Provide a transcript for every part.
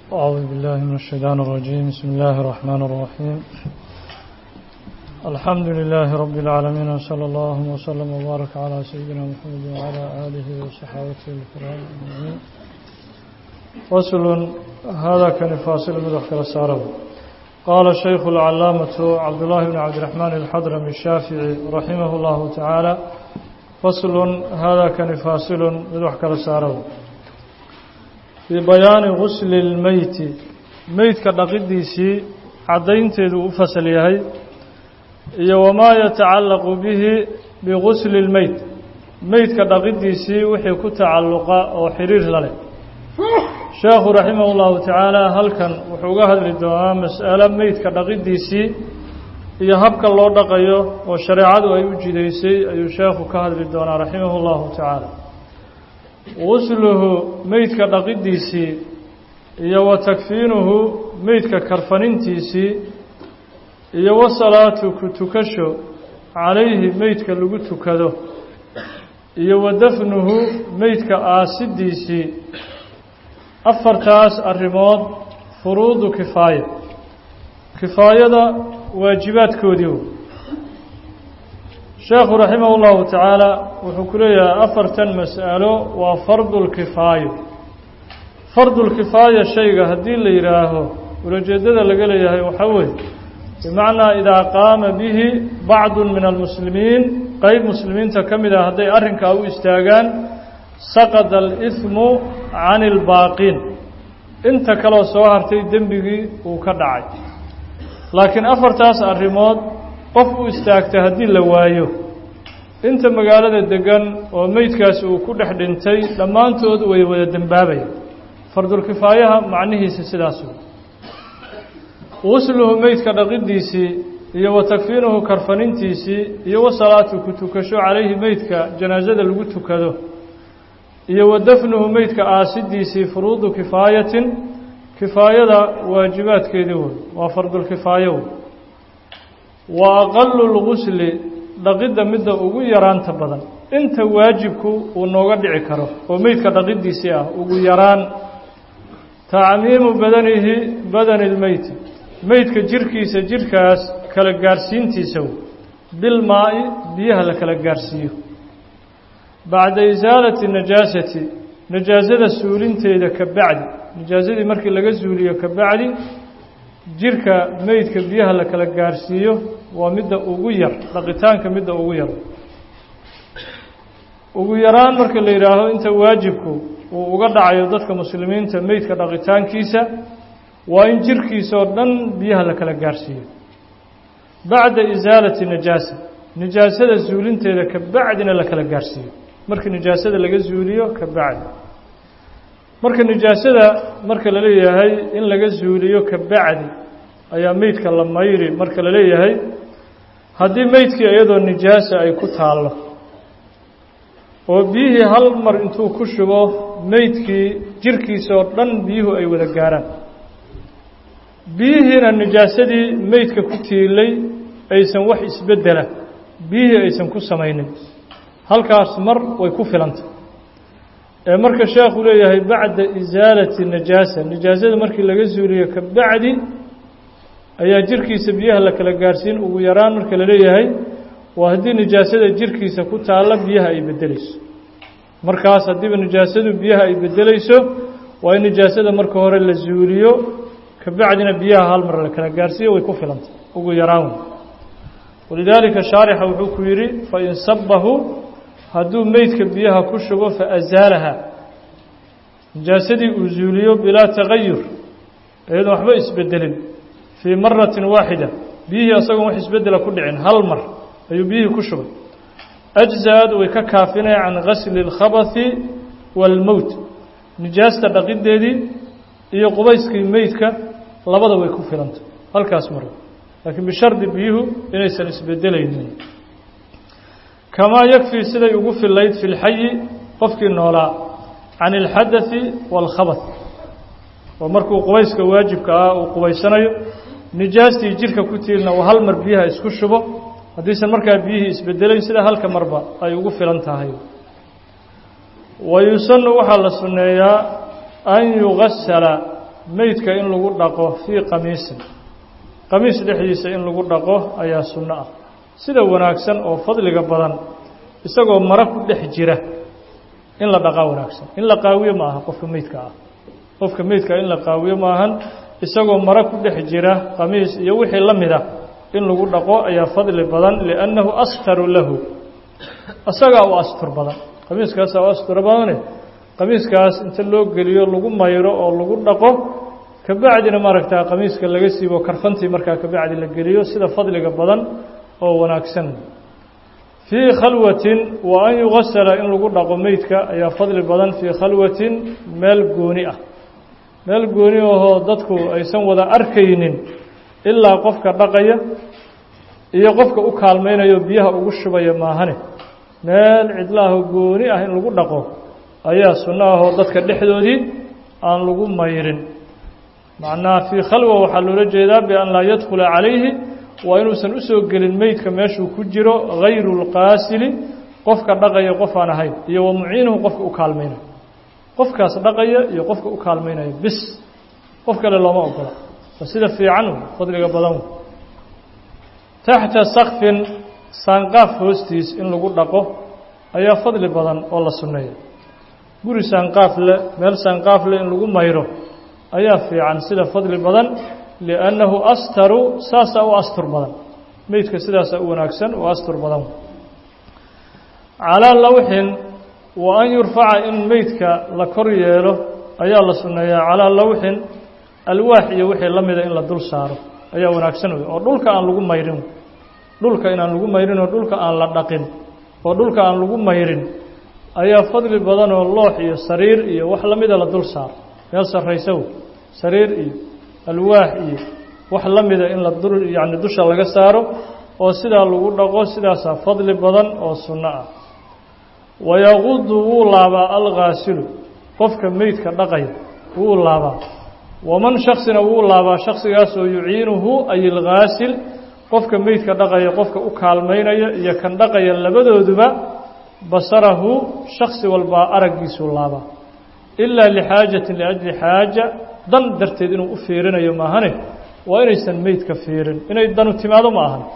أعوذ بالله من الشيطان الرجيم بسم الله الرحمن الرحيم الحمد لله رب العالمين وصلى الله وسلم وبارك على سيدنا محمد وعلى آله وصحابته الكرام أجمعين فصل هذا كان فاصل مدخل السارب قال الشيخ العلامة عبد الله بن عبد الرحمن الحضرمي الشافعي رحمه الله تعالى فصل هذا كان فاصل مدخل السارب في بيان غسل الميت ميت كدقديسي عدينتيدو فصل يحيى iyo wamaa yatacallaqu bihi bigusli اlmeyt meydka dhaqidiisii wixii ku tacalluqa oo xiriir la leh sheekhu raximah اllahu tacaala halkan wuxuu uga hadli doonaa mas'alo meydka dhaqidiisii iyo habka loo dhaqayo oo shareecadu ay u jidaysay ayuu sheekhu ka hadli doonaa raximah اllahu tacaala gusluhu meydka dhaqidiisii iyo wa takfiinuhu meydka karfanintiisii iyo wasalaatu ku tukasho calayhi meydka lagu tukado iyo wa dafnuhu meydka aasidiisii afartaas arrimood furuudu kifaaya kifaayada waajibaadkoodii wey sheekhu raximah ullahu tacaala wuxuu ku leeyahay afartan mas'alo waa fardulkifaayo fardulkifaaya shayga haddii la yidhaaho ulajeedada laga leeyahay waxaa weeye bimacnaa idaa qaama bihi bacdu min almuslimiin qeyb muslimiinta ka mid ah hadday arrinkaa u istaagaan saqada aliثmu can ilbaaqiin inta kaloo soo hartay dembigii uu ka dhacay laakiin afartaas arrimood qof u istaagta haddii la waayo inta magaalada degan oo meydkaasi uu ku dhex dhintay dhammaantood way wada dembaabayaan fardulkifaayaha macnihiisa sidaas wey gusluhu meydka dhaqidiisii iyo wa takfiinuhu karfanintiisii iyo wa salaatu ku tukasho calayhi meydka janaasada lagu tukado iyo wa dafnuhu meydka aasidiisii furuudu kifaayatin kifaayada waajibaadkeedii wey waa fardulkifaayo wey wa aqalu lgusli dhaqidda midda ugu yaraanta badan inta waajibku uu nooga dhici karo oo meydka dhaqidiisii ah ugu yaraan tacmiimu badanihi badani lmeyti meydka jirkiisa jirkaas kala gaarhsiintiisa bilmaa-i biyaha la kala gaarhsiiyo bacda isaalati najaasati najaasada suulinteeda ka bacdi najaasadii markii laga suuliyo ka bacdi jirka meydka biyaha la kala gaarhsiiyo waa midda ugu yar dhaqitaanka midda ugu yar ugu yaraan marka la yidhaaho inta waajibku uu uga dhacayo dadka muslimiinta meydka dhaqitaankiisa waa in jirkiisa oo dhan biyaha la kala gaarhsiiyo bacda isaalati najaasa nijaasada suulinteeda ka bacdina la kala gaarhsiiyo markii nijaasada laga suuliyo ka bacdi marka nijaasada marka la leeyahay in laga suuliyo ka bacdi ayaa meydka la mayri marka la leeyahay haddii meydkii iyadoo nijaasa ay ku taallo oo biyihii hal mar intuu ku shubo meydkii jirkiisa oo dhan biyuhu ay wada gaaraan biyihiina nijaasadii meydka ku tiilay aysan wax isbeddela biyihii aysan ku samaynin halkaas mar way ku filantay ee marka sheekhu leeyahay bacda isaalati najaasa nijaasada markii laga suuliyo ka bacdi ayaa jirkiisa biyaha la kala gaarhsiin ugu yaraan marka la leeyahay waa haddii nijaasada jirkiisa ku taalla biyaha ay beddelayso markaas haddiiba nijaasadu biyaha ay beddelayso waa in nijaasada marka hore la suuliyo kabacdina biyaha hal mar la kala gaarhsiiyo way ku filantay ugu yaraan walidaalika shaarixa wuxuu ku yidhi fain sabahu hadduu meydka biyaha ku shubo faazaalaha nijaasadii uu zuuliyo bilaa tagayur iyadoon waxba isbedelin fii maratin waaxida biyihii asagoon wax isbedela ku dhicin hal mar ayuu biyihii ku shubay ajza-ad way ka kaafinaya can gasli اlkhabahi wاlmowt nijaasta dhaqideedii iyo qubayskii meydka labada way ku filantay halkaas mar laakiin bishardi biyuhu inaysan isbedelaynin kamaa yakfii siday ugu filayd fi lxayi qofkii noolaa can ilxadaثi wاlkhabath oo markuu qubayska waajibka ah uu qubaysanayo nijaastii jirka ku tiilna uu hal mar biyaha isku shubo haddiisan markaa biyihii isbedelayn sida halka marba ay ugu filan tahay wa yusanu waxaa la sunneeyaa an yugasala meydka in lagu dhaqo fii qamiisin qamiis dhexdiisa in lagu dhaqo ayaa sunno ah sida wanaagsan oo fadliga badan isagoo maro ku dhex jira in la dhaqaa wanaagsan in la qaawiyo ma aha qofka meydka ah qofka meydka in la qaawiyo maahan isagoo maro ku dhex jira qamiis iyo wixii la mid ah in lagu dhaqo ayaa fadli badan liannahu astaru lahu isagaa u astur badan qamiiskaasaa u astur badane qamiiskaas inta loo geliyo lagu mayro oo lagu dhaqo kabacdina maaragtaa qamiiska laga siibo karfantii markaa kabacdi la geliyo sida fadliga badan oo wanaagsan fii khalwatin wa an yugasala in lagu dhaqo meydka ayaa fadli badan fii khalwatin meel gooni ah meel gooni ahoo dadku aysan wada arkaynin ilaa qofka dhaqaya iyo qofka u kaalmaynayo biyaha ugu shubaya maahane meel cidlaaho gooni ah in lagu dhaqo ayaa sunno ahoo dadka dhexdoodii aan lagu mayrin macnaha fii khalwa waxaa loola jeedaa bian laa yadkhula calayhi waa inuusan usoo gelin meydka meeshuu ku jiro hayru lqaasili qofka dhaqaya qof aan ahayn iyo wa muciinuhu qofka u kaalmaynayo qofkaas dhaqaya iyo qofka u kaalmaynaya bis qof kale looma ogola waa sida fiican fadliga badan taxta sakfin saanqaaf hoostiis in lagu dhaqo ayaa fadli badan oo la sunneeya guri saanqaaf le meel saanqaaf le in lagu mayro ayaa fiican sida fadli badan liannahu astaru saasaa u astur badan meydka sidaasaa u wanaagsan oo astur badan calaa lawxin wa an yurfaca in meydka la kor yeelo ayaa la sunneeyaa calaa lawxin alwaax iyo wixii la mida in la dul saaro ayaa wanaagsan wey oo dhulka aan lagu mayrin dhulka inaan lagu mayrin oo dhulka aan la dhaqin oo dhulka aan lagu mayrin ayaa fadli badan oo loox iyo sariir iyo wax la mida la dul saaro meel sarraysa wey sariir iyo alwaax iyo wax la mida in la dul yacni dusha laga saaro oo sidaa lagu dhaqo sidaasaa fadli badan oo sunno ah wayaqudu wuu laabaa alghaasilu qofka meydka dhaqaya wuu laabaa waman shaksina wuu laabaa shaksigaasoo yuciinuhu ay ilghaasil qofka meydka dhaqaya qofka u kaalmaynaya iyo kan dhaqaya labadooduba basarahu shaksi walbaa araggiisuu laabaa ilaa lixaajatin liajli xaaja dan darteed inuu u fiirinayo maahane waa inaysan meydka fiirin inay danu timaado ma ahan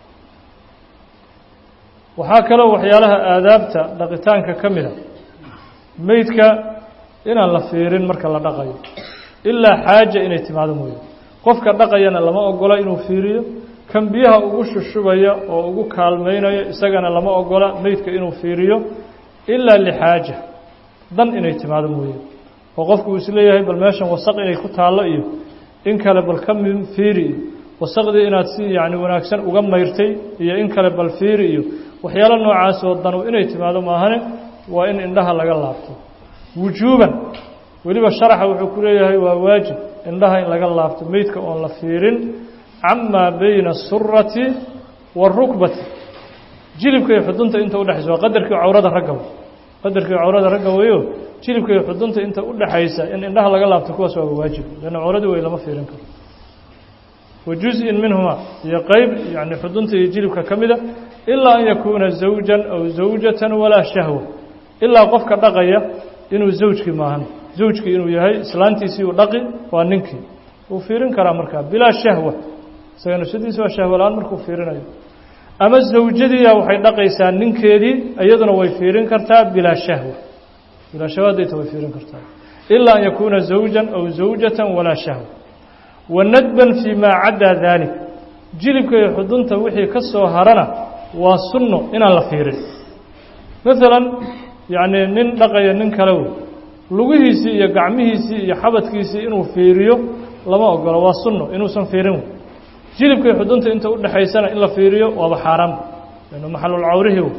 waxaa kaloo waxyaalaha aadaabta dhaqitaanka ka mida meydka inaan la fiirin marka la dhaqayo ilaa xaaja inay timaado mooye qofka dhaqayana lama ogola inuu fiiriyo kan biyaha ugu shushubaya oo ugu kaalmaynaya isagana lama ogola meydka inuu fiiriyo ilaa lixaaja dan inay timaado mooye oo qofku uu isleeyahay bal meeshan wasaq inay ku taallo iyo in kale bal ka fiiri iyo wasaqdii inaad si yacni wanaagsan uga mayrtay iyo in kale bal fiiri iyo waxyaalo noocaas oo danu inay timaado maahane waa in indhaha laga laabto wujuuban weliba sharaxa wuxuu ku leeyahay waa waajib indhaha in laga laabto meydka oon la fiirin camaa bayna asurati waarukbati jilibka iyo xudunta inta udhexaysa waa qadarkii cawrada ragga qadarkii cawrada ragga weeyo jilibka iyo xudunta inta udhexaysa in indhaha laga laabto kuwaas waa waajib leanna cawradii way lama fiirin karo wa juz-in minhuma iyo qeyb yani xudunta iyo jilibka ka mida ilaa an yakuuna zawjan aw zawjatan walaa shahwa ilaa qofka dhaqaya inuu zawjkii maahan zawjkii inuu yahay islaantiisii uu dhaqi waa ninkii wuu fiirin karaa markaa bilaa shahwa isaga nafsadiisa waa shahwa la-aan markuu fiirinayo ama zawjadiia waxay dhaqaysaa ninkeedii iyaduna way fiirin kartaa bilaa shahwa bilaa shahwa haddayta way fiirin kartaa ilaa an yakuuna zawjan aw zawjatan walaa shahwa wanadban fii maa caddaa daalik jilibka iyo xudunta wixii ka soo harana waa sunno inaan la fiirin maalan yacnii nin dhaqaya nin kale wey lugihiisii iyo gacmihiisii iyo xabadkiisii inuu fiiriyo lama ogolo waa sunno inuusan fiirin wey jilibka iyo xudunta inta udhexaysana in la fiiriyo waaba xaaraanba lanu maxalulcawrihi wey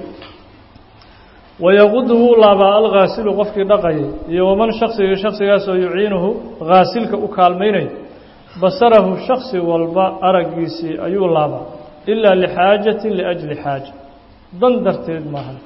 wayaqudu wuu laabaa alghaasilu qofkii dhaqayay iyo waman shaksiga shaksigaasoo yuciinuhu haasilka u kaalmaynaya basarahu shaksi walba araggiisii ayuu laabaa ilaa lixaajatin liajli xaaja dan darteed maahan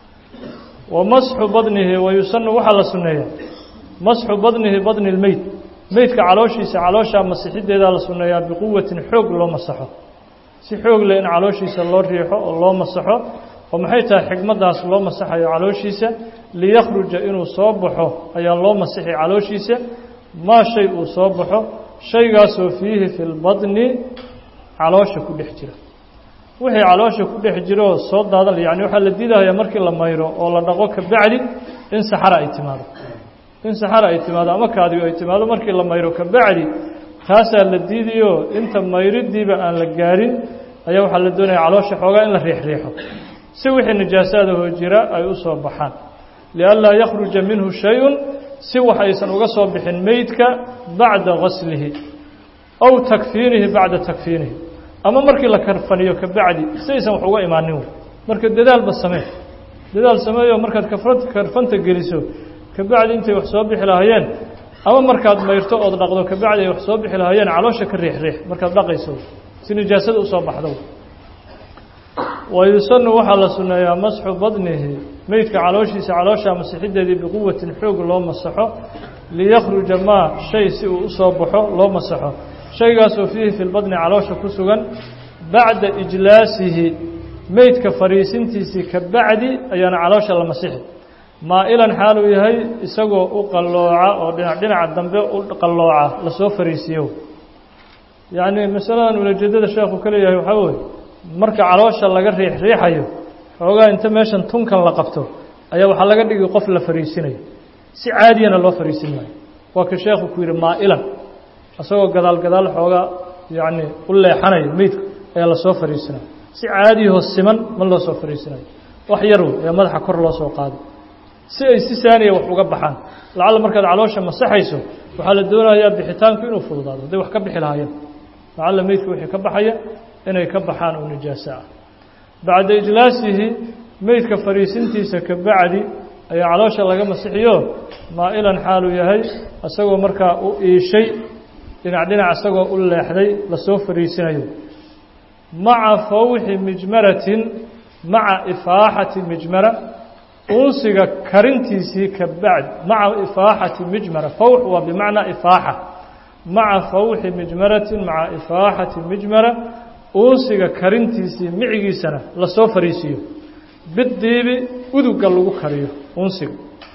wa masxu badnihi wayusanu waxaa la sunneeyaa masxu badnihi badni lmeyd meydka calooshiisa calooshaa masixiddeedaa la sunneeyaa biquwatin xoog loo masaxo si xoog leh in calooshiisa loo riixo oo loo masaxo oo maxay tahay xigmaddaas loo masaxayo calooshiisa liyakhruja inuu soo baxo ayaa loo masixi calooshiisa maa shay uu soo baxo shaygaasoo fiihi fi lbadni caloosha ku dhex jira wixii caloosha ku dhex jiraoo soo daadan yani waxaa la diidahayaa markii la mayro oo la dhaqo kabacdi in saxara ay timaado in saxara ay timaado ama kaadigo ay timaado markii la mayro kabacdi taasaa la diidayo inta mayridiiba aan la gaarin ayaa waxaa la doonaya caloosha xoogaa in la riixriixo si wixii najaasaadahoo jira ay u soo baxaan lianlaa yakhruja minhu shay-un si wax aysan uga soo bixin meydka bacda gaslihi aw takfiinihi bacda takfiinihi ama markii la karfaniyo kabacdi si aysan wax uga imaanin wey marka dadaalba samee dadaal sameeyo markaad karfanta geliso kabacdi intay wax soo bixi lahaayeen ama markaad mayrto ood dhaqdo kabacdi ay wax soo bixi lahaayeen caloosha ka riixriix markaad dhaqayso si nijaasada usoo baxdo wayusanu waxaa la sunneeyaa masxu badnihi meydka calooshiisa caloosha masixideedii biquwatin xoog loo masaxo liyakhruja maa shay si uu usoo baxo loo masaxo shaygaasoo fiihi fi lbadni caloosha ku sugan bacda ijlaasihi meydka fadhiisintiisii ka bacdi ayaana caloosha la masixi maa-ilan xaaluu yahay isagoo u qallooca oo dhinac dhinaca dambe u qallooca lasoo fariisiiyo yacni masaladan ulajeedada sheekhu ka leeyahay waxaa weye marka caloosha laga riix riixayo xoogaa inta meeshan tunkan la qabto ayaa waxaa laga dhigi qof la fariisinayo si caadiyana loo fariisin maayo waa ka sheekhu ku yidhi maa-ilan isagoo gadaal gadaal xoogaa yacni u leexanayo meydku ayaa lasoo fariisinayo si caadiyahoo siman ma loo soo fariisinayo wax yar wey ayaa madaxa kor loo soo qaaday si ay si saaniya wax uga baxaan lacalla markaad caloosha masaxayso waxaa la doonayaa bixitaanku inuu fududaado hadday wax ka bixi lahaayeen lacalla meydka wixii ka baxaya inay ka baxaan oo nijaaso ah bacda ijlaasihi meydka fadhiisintiisa ka bacdi ayaa caloosha laga masixiyo maa-ilan xaaluu yahay isagoo markaa u iishay dhinac dhinac isagoo u leexday lasoo fadhiisinayo maca fawxi mijmaratin maca ifaaxati mijmara unsiga karintiisii ka bacdi maca ifaaxati mijmara fawx waa bimacnaa ifaaxa maca fawxi mijmaratin maca ifaaxati mijmara unsiga karintiisii micigiisana lasoo fariisiiyo bidiibi uduga lagu kariyo unsiga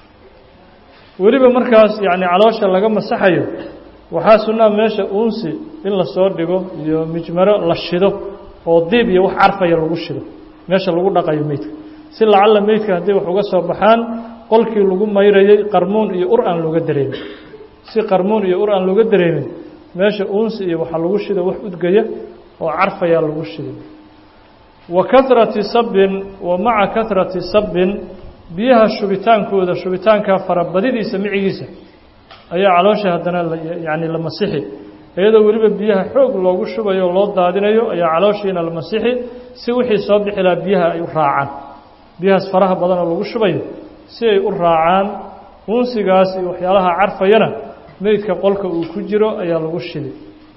weliba markaas yacni caloosha laga masaxayo waxaa sunnaa meesha unsi in lasoo dhigo iyo mijmaro la shido oo diib iyo wax carfaya lagu shido meesha lagu dhaqayo meydka si lacalla meydka haddii wax uga soo baxaan qolkii lagu mayrayay qarmuun iyo ur aan looga dareemin si qarmuun iyo ur aan looga dareemin meesha unsi iyo waxaa lagu shido wax udgaya oo carfayaa lagu shiday wa kahrati sabbin wa maca kahrati sabbin biyaha shubitaankooda shubitaankaa farabadidiisa micigiisa ayaa caloosha haddana yacni la masixi iyadoo weliba biyaha xoog loogu shubayo o loo daadinayo ayaa calooshiina la masixi si wixii soo bixi lahaa biyaha ay u raacaan biyahaas faraha badan oo lagu shubayo si ay u raacaan unsigaas iyo waxyaalaha carfayana meydka qolka uu ku jiro ayaa lagu shiday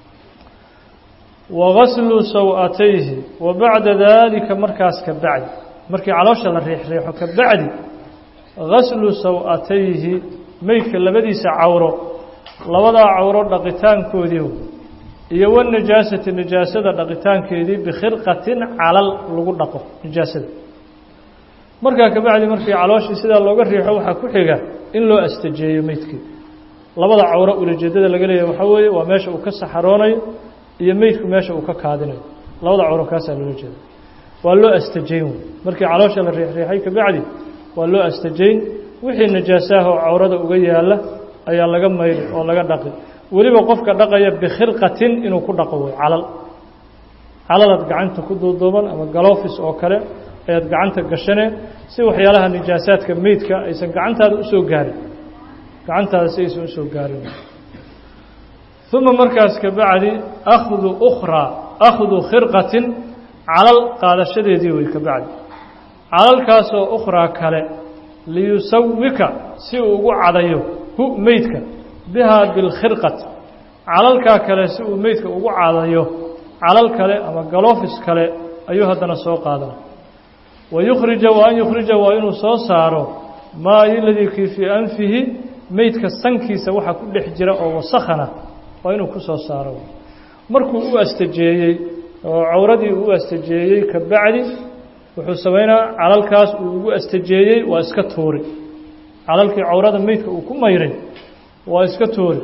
wagaslu saw-atayhi wa bacda daalika markaas ka bacdi markii caloosha la riixriixo ka bacdi gaslu saw-atayhi meydka labadiisa cawro labadaa cawro dhaqitaankoodii iyo wanajaasati najaasada dhaqitaankeedii bikhirqatin calal lagu dhaqo najaasada markaa ka bacdi markii calooshii sidaa looga riixo waxaa ku xiga in loo astajeeyo meydkii labada cawro ulajeedada laga leeyahay waxaa weeye waa meesha uu ka saxaroonayo iyo meydku meesha uu ka kaadinayo labada cawro kaasaa loola jeeda waa loo astajayn wey markii caloosha la riixriixay ka bacdi waa loo astajayn wixii najaasaha oo cawrada uga yaalla ayaa laga mayri oo laga dhaqi weliba qofka dhaqaya bikhirqatin inuu ku dhaqo wey calal calalaad gacanta ku duuduuban ama galofis oo kale ayaad gacanta gashane si waxyaalaha nijaasaadka meydka aysan gacantaada usoo gaarin gacantaada si aysan usoo gaarin uma markaas ka bacdi akhdu ukhraa akhdu khirqatin calal qaadashadeedii wey ka bacdi calalkaasoo ukhraa kale liyusawika si uu ugu cadayo hu meydka bihaa bilkhirqati calalkaa kale si uu meydka ugu cadayo calal kale ama galofis kale ayuu haddana soo qaadana wa yukhrija wa an yukhrija waa inuu soo saaro maa iladii kii fii anfihi meydka sankiisa waxaa ku dhex jira oo wasakhana waa inuu ku soo saaro markuu u astajeeyey oo cawradii uu u astajeeyey ka bacdi wuxuu samaynaa calalkaas uu ugu astajeeyey waa iska tuuri calalkii cawrada meydka uu ku mayray waa iska tuuri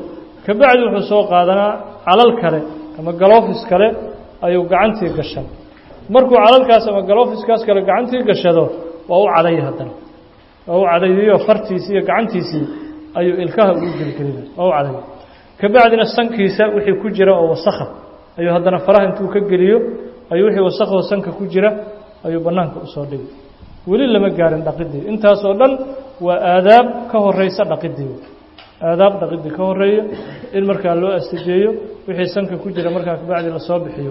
kabacdi wuxuu soo qaadanaa calal kale ama galofis kale ayuu gacantii gashan markuu calalkaas ama galofiskaas kale gacantii gashado waa u caday haddana waa u cadayiyo fartiisii iyo gacantiisii ayuu ilkaha ugu gelgelina waa u caday kabacdina sankiisa wixii ku jira oo wasakha ayuu haddana faraha intuu ka geliyo ayuu wixii wasakhoo sanka ku jira ayuu bannaanka usoo dhigi weli lama gaarin dhaqidii intaasoo dhan waa aadaab ka horeysa dhaqidii aadaab dhaqidii ka horeeya in markaa loo astajeeyo wixii sanka ku jira markaa kabacdi lasoo bixiyo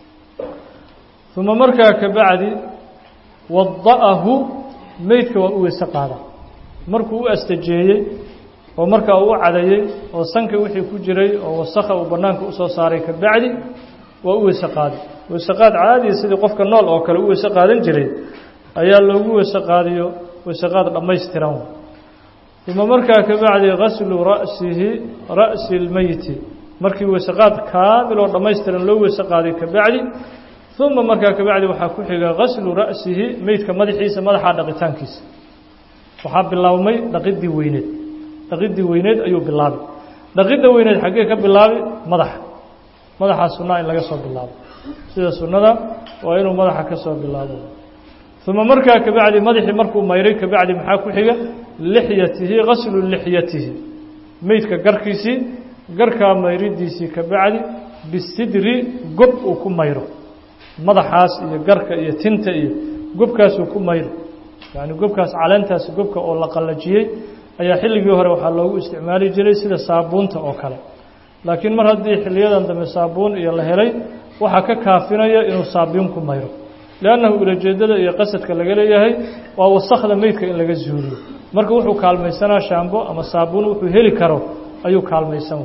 uma markaa kabacdi wada'ahu meydka waa u weyse qaada markuu u astajeeyey oo markaa uu u cadayey oo sanka wixii ku jiray oo wasakha uu bannaanka usoo saaray kabacdi waa u weyse qaadi weyse qaad caadiya sidii qofka nool oo kale u weyse qaadan jiray ayaa loogu weyse qaadiyo weyse qaad dhammaystiran uma markaa kabacdi gaslu ra'sihi ra'si اlmeyti markii weyse qaad kaamil oo dhammaystiran loo weyse qaaday kabacdi uma markaa kabacdi waxaa ku xiga gaslu ra'sihi meydka madaxiisa madaxa dhaqitaankiisa waxaa bilaabmay dhaqidii weyneed dhaqidii weyneed ayuu bilaabay dhaqidda weyneed xaggee ka bilaabi madaxa madaxaa sunaa in laga soo bilaabo sida sunnada waa inuu madaxa ka soo bilaabo uma markaa kabacdi madaxii markuu mayray kabacdi maxaa ku xiga lixyatihi gaslu lixyatihi meydka garkiisii garkaa mayridiisii kabacdi bisidri gob uu ku mayro madaxaas iyo garka iyo tinta iyo gobkaasuu ku mayro yacni gobkaas caleentaas gobka oo la qallajiyey ayaa xilligii hore waxaa loogu isticmaali jiray sida saabuunta oo kale laakiin mar haddii xiliyadan dambe saabuun iyo la helay waxaa ka kaafinaya inuu saabiin ku mayro liannahu ulajeedada iyo qasadka laga leeyahay waa wasakda meydka in laga zuuliyo marka wuxuu kaalmaysanaa shaambo ama saabuun wuxuu heli karo ayuu kaalmaysan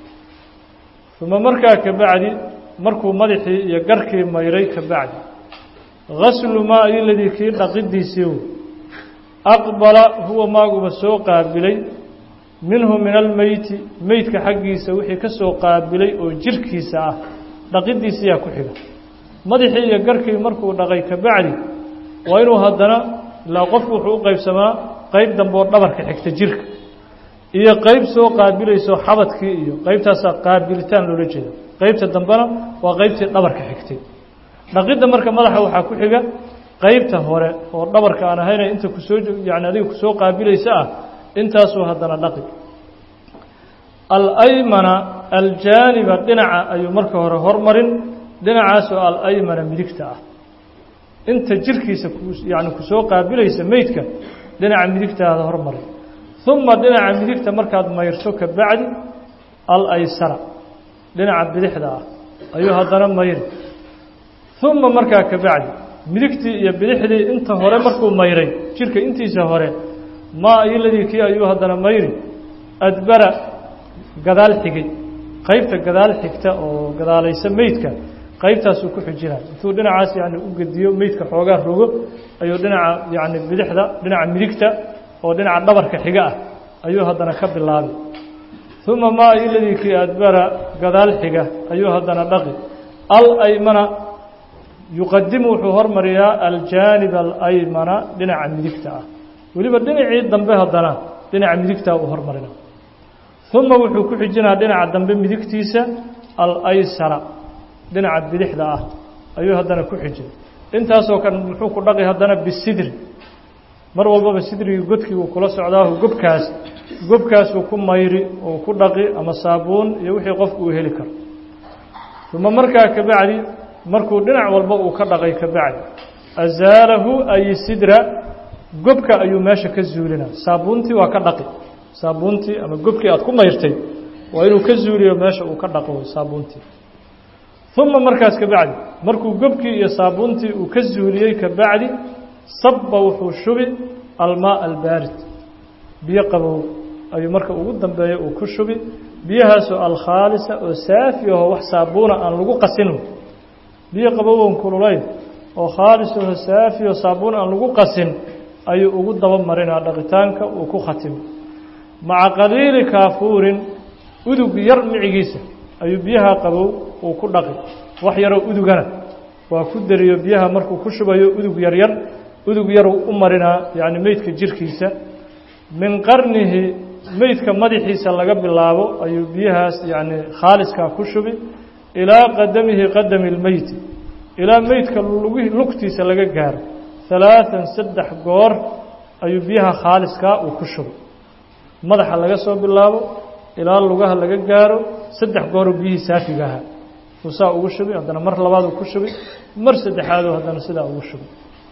uma markaa kabacdi markuu madaxii iyo garkii mayray kabacdi gaslu maa iladii kii dhaqidiisii aqbala huwa maaguba soo qaabilay minhu min almeyti meydka xaggiisa wixii ka soo qaabilay oo jirkiisa ah dhaqidiisiyaa ku xiga madaxii iyo garkii markuu dhaqay kabacdi waa inuu haddana ilaa qofku wuxuu u qaybsamaa qeyb dambe oo dhabarka xigta jirka iyo qeyb soo qaabilayso xabadkii iyo qeybtaasaa qaabilitaan loola jeeda qeybta dambena waa qeybtii dhabarka xigtay dhaqidda marka madaxa waxaa ku xiga qeybta hore oo dhabarka aan ahayna inta kusoo yani adiga kusoo qaabilaysa ah intaasuu haddana dhaqi alaymana aljaaniba dhinaca ayuu marka hore hormarin dhinacaasoo alaymana midigta ah inta jirkiisa yani kusoo qaabilaysa meydka dhinaca midigtaada hormarin uma dhinaca midigta markaad mayrto kabacdi alaysara dhinaca bidixda ah ayuu haddana mayri uma markaa kabacdi midigtii iyo bidixdii inta hore markuu mayray jirka intiisa hore maa iladii kii ayuu haddana mayri adbara gadaal xigay qeybta gadaal xigta oo gadaalaysa meydka qeybtaasuu ku xijinay intuu dhinacaas yani u gediyo meydka xoogaa rogo ayuu dhinaca yani bidixda dhinaca midigta oo dhinaca dhabarka xiga ah ayuu haddana ka bilaabay uma maa iladii kii adbara gadaal xiga ayuu haddana dhaqi alaymana yuqadimu wuxuu hormariyaa aljaanib alaymana dhinaca midigta ah weliba dhinacii dambe haddana dhinaca midigtaa uu hormarina uma wuxuu ku xijinaa dhinaca dambe midigtiisa alaysara dhinaca bidixda ah ayuu haddana ku xijin intaasoo kan muxuu ku dhaqi haddana bisidri mar walbaba sidrigii godkii uu kula socdaahu gobkaas gobkaasuu ku mayri uu ku dhaqi ama saabuun iyo wixii qofku uu heli karo uma markaa kabacdi markuu dhinac walba uu ka dhaqay kabacdi azaalahu ay sidra gobka ayuu meesha ka zuulinaa saabuuntii waa ka dhaqi saabuuntii ama gobkii aad ku mayrtay waa inuu ka zuuliyo meesha uu ka dhaqo saabuuntii uma markaas kabacdi markuu gobkii iyo saabuuntii uu ka zuuliyey kabacdi sabba wuxuu shubi almaa albaarid biyo qabow ayuu marka ugu dambeeya uu ku shubi biyahaasoo alkhaalisa oo saafi aho wax saabuuna aan lagu qasin biyo qabowon kululayn oo khaalis aho saafi oo saabuun aan lagu qasin ayuu ugu daba marinaa dhaqitaanka uu ku khatimo maca qaliili kaafuurin udug yar micigiisa ayuu biyaha qabow uu ku dhaqi wax yaroo udugana waa ku dariyo biyaha markuu ku shubayo udug yaryar udug yaruu u marinaa yacni meydka jirkiisa min qarnihi meydka madaxiisa laga bilaabo ayuu biyahaas yacni khaaliskaa ku shubi ilaa qadamihi qadami lmeyti ilaa meydka lugtiisa laga gaaro halaatan saddex goor ayuu biyaha khaaliskaa uu ku shubay madaxa laga soo bilaabo ilaa lugaha laga gaaro saddex gooruu biyihii saafiga ahaa uu saa ugu shubay haddana mar labaaduu ku shubay mar saddexaaduu haddana sidaa ugu shubay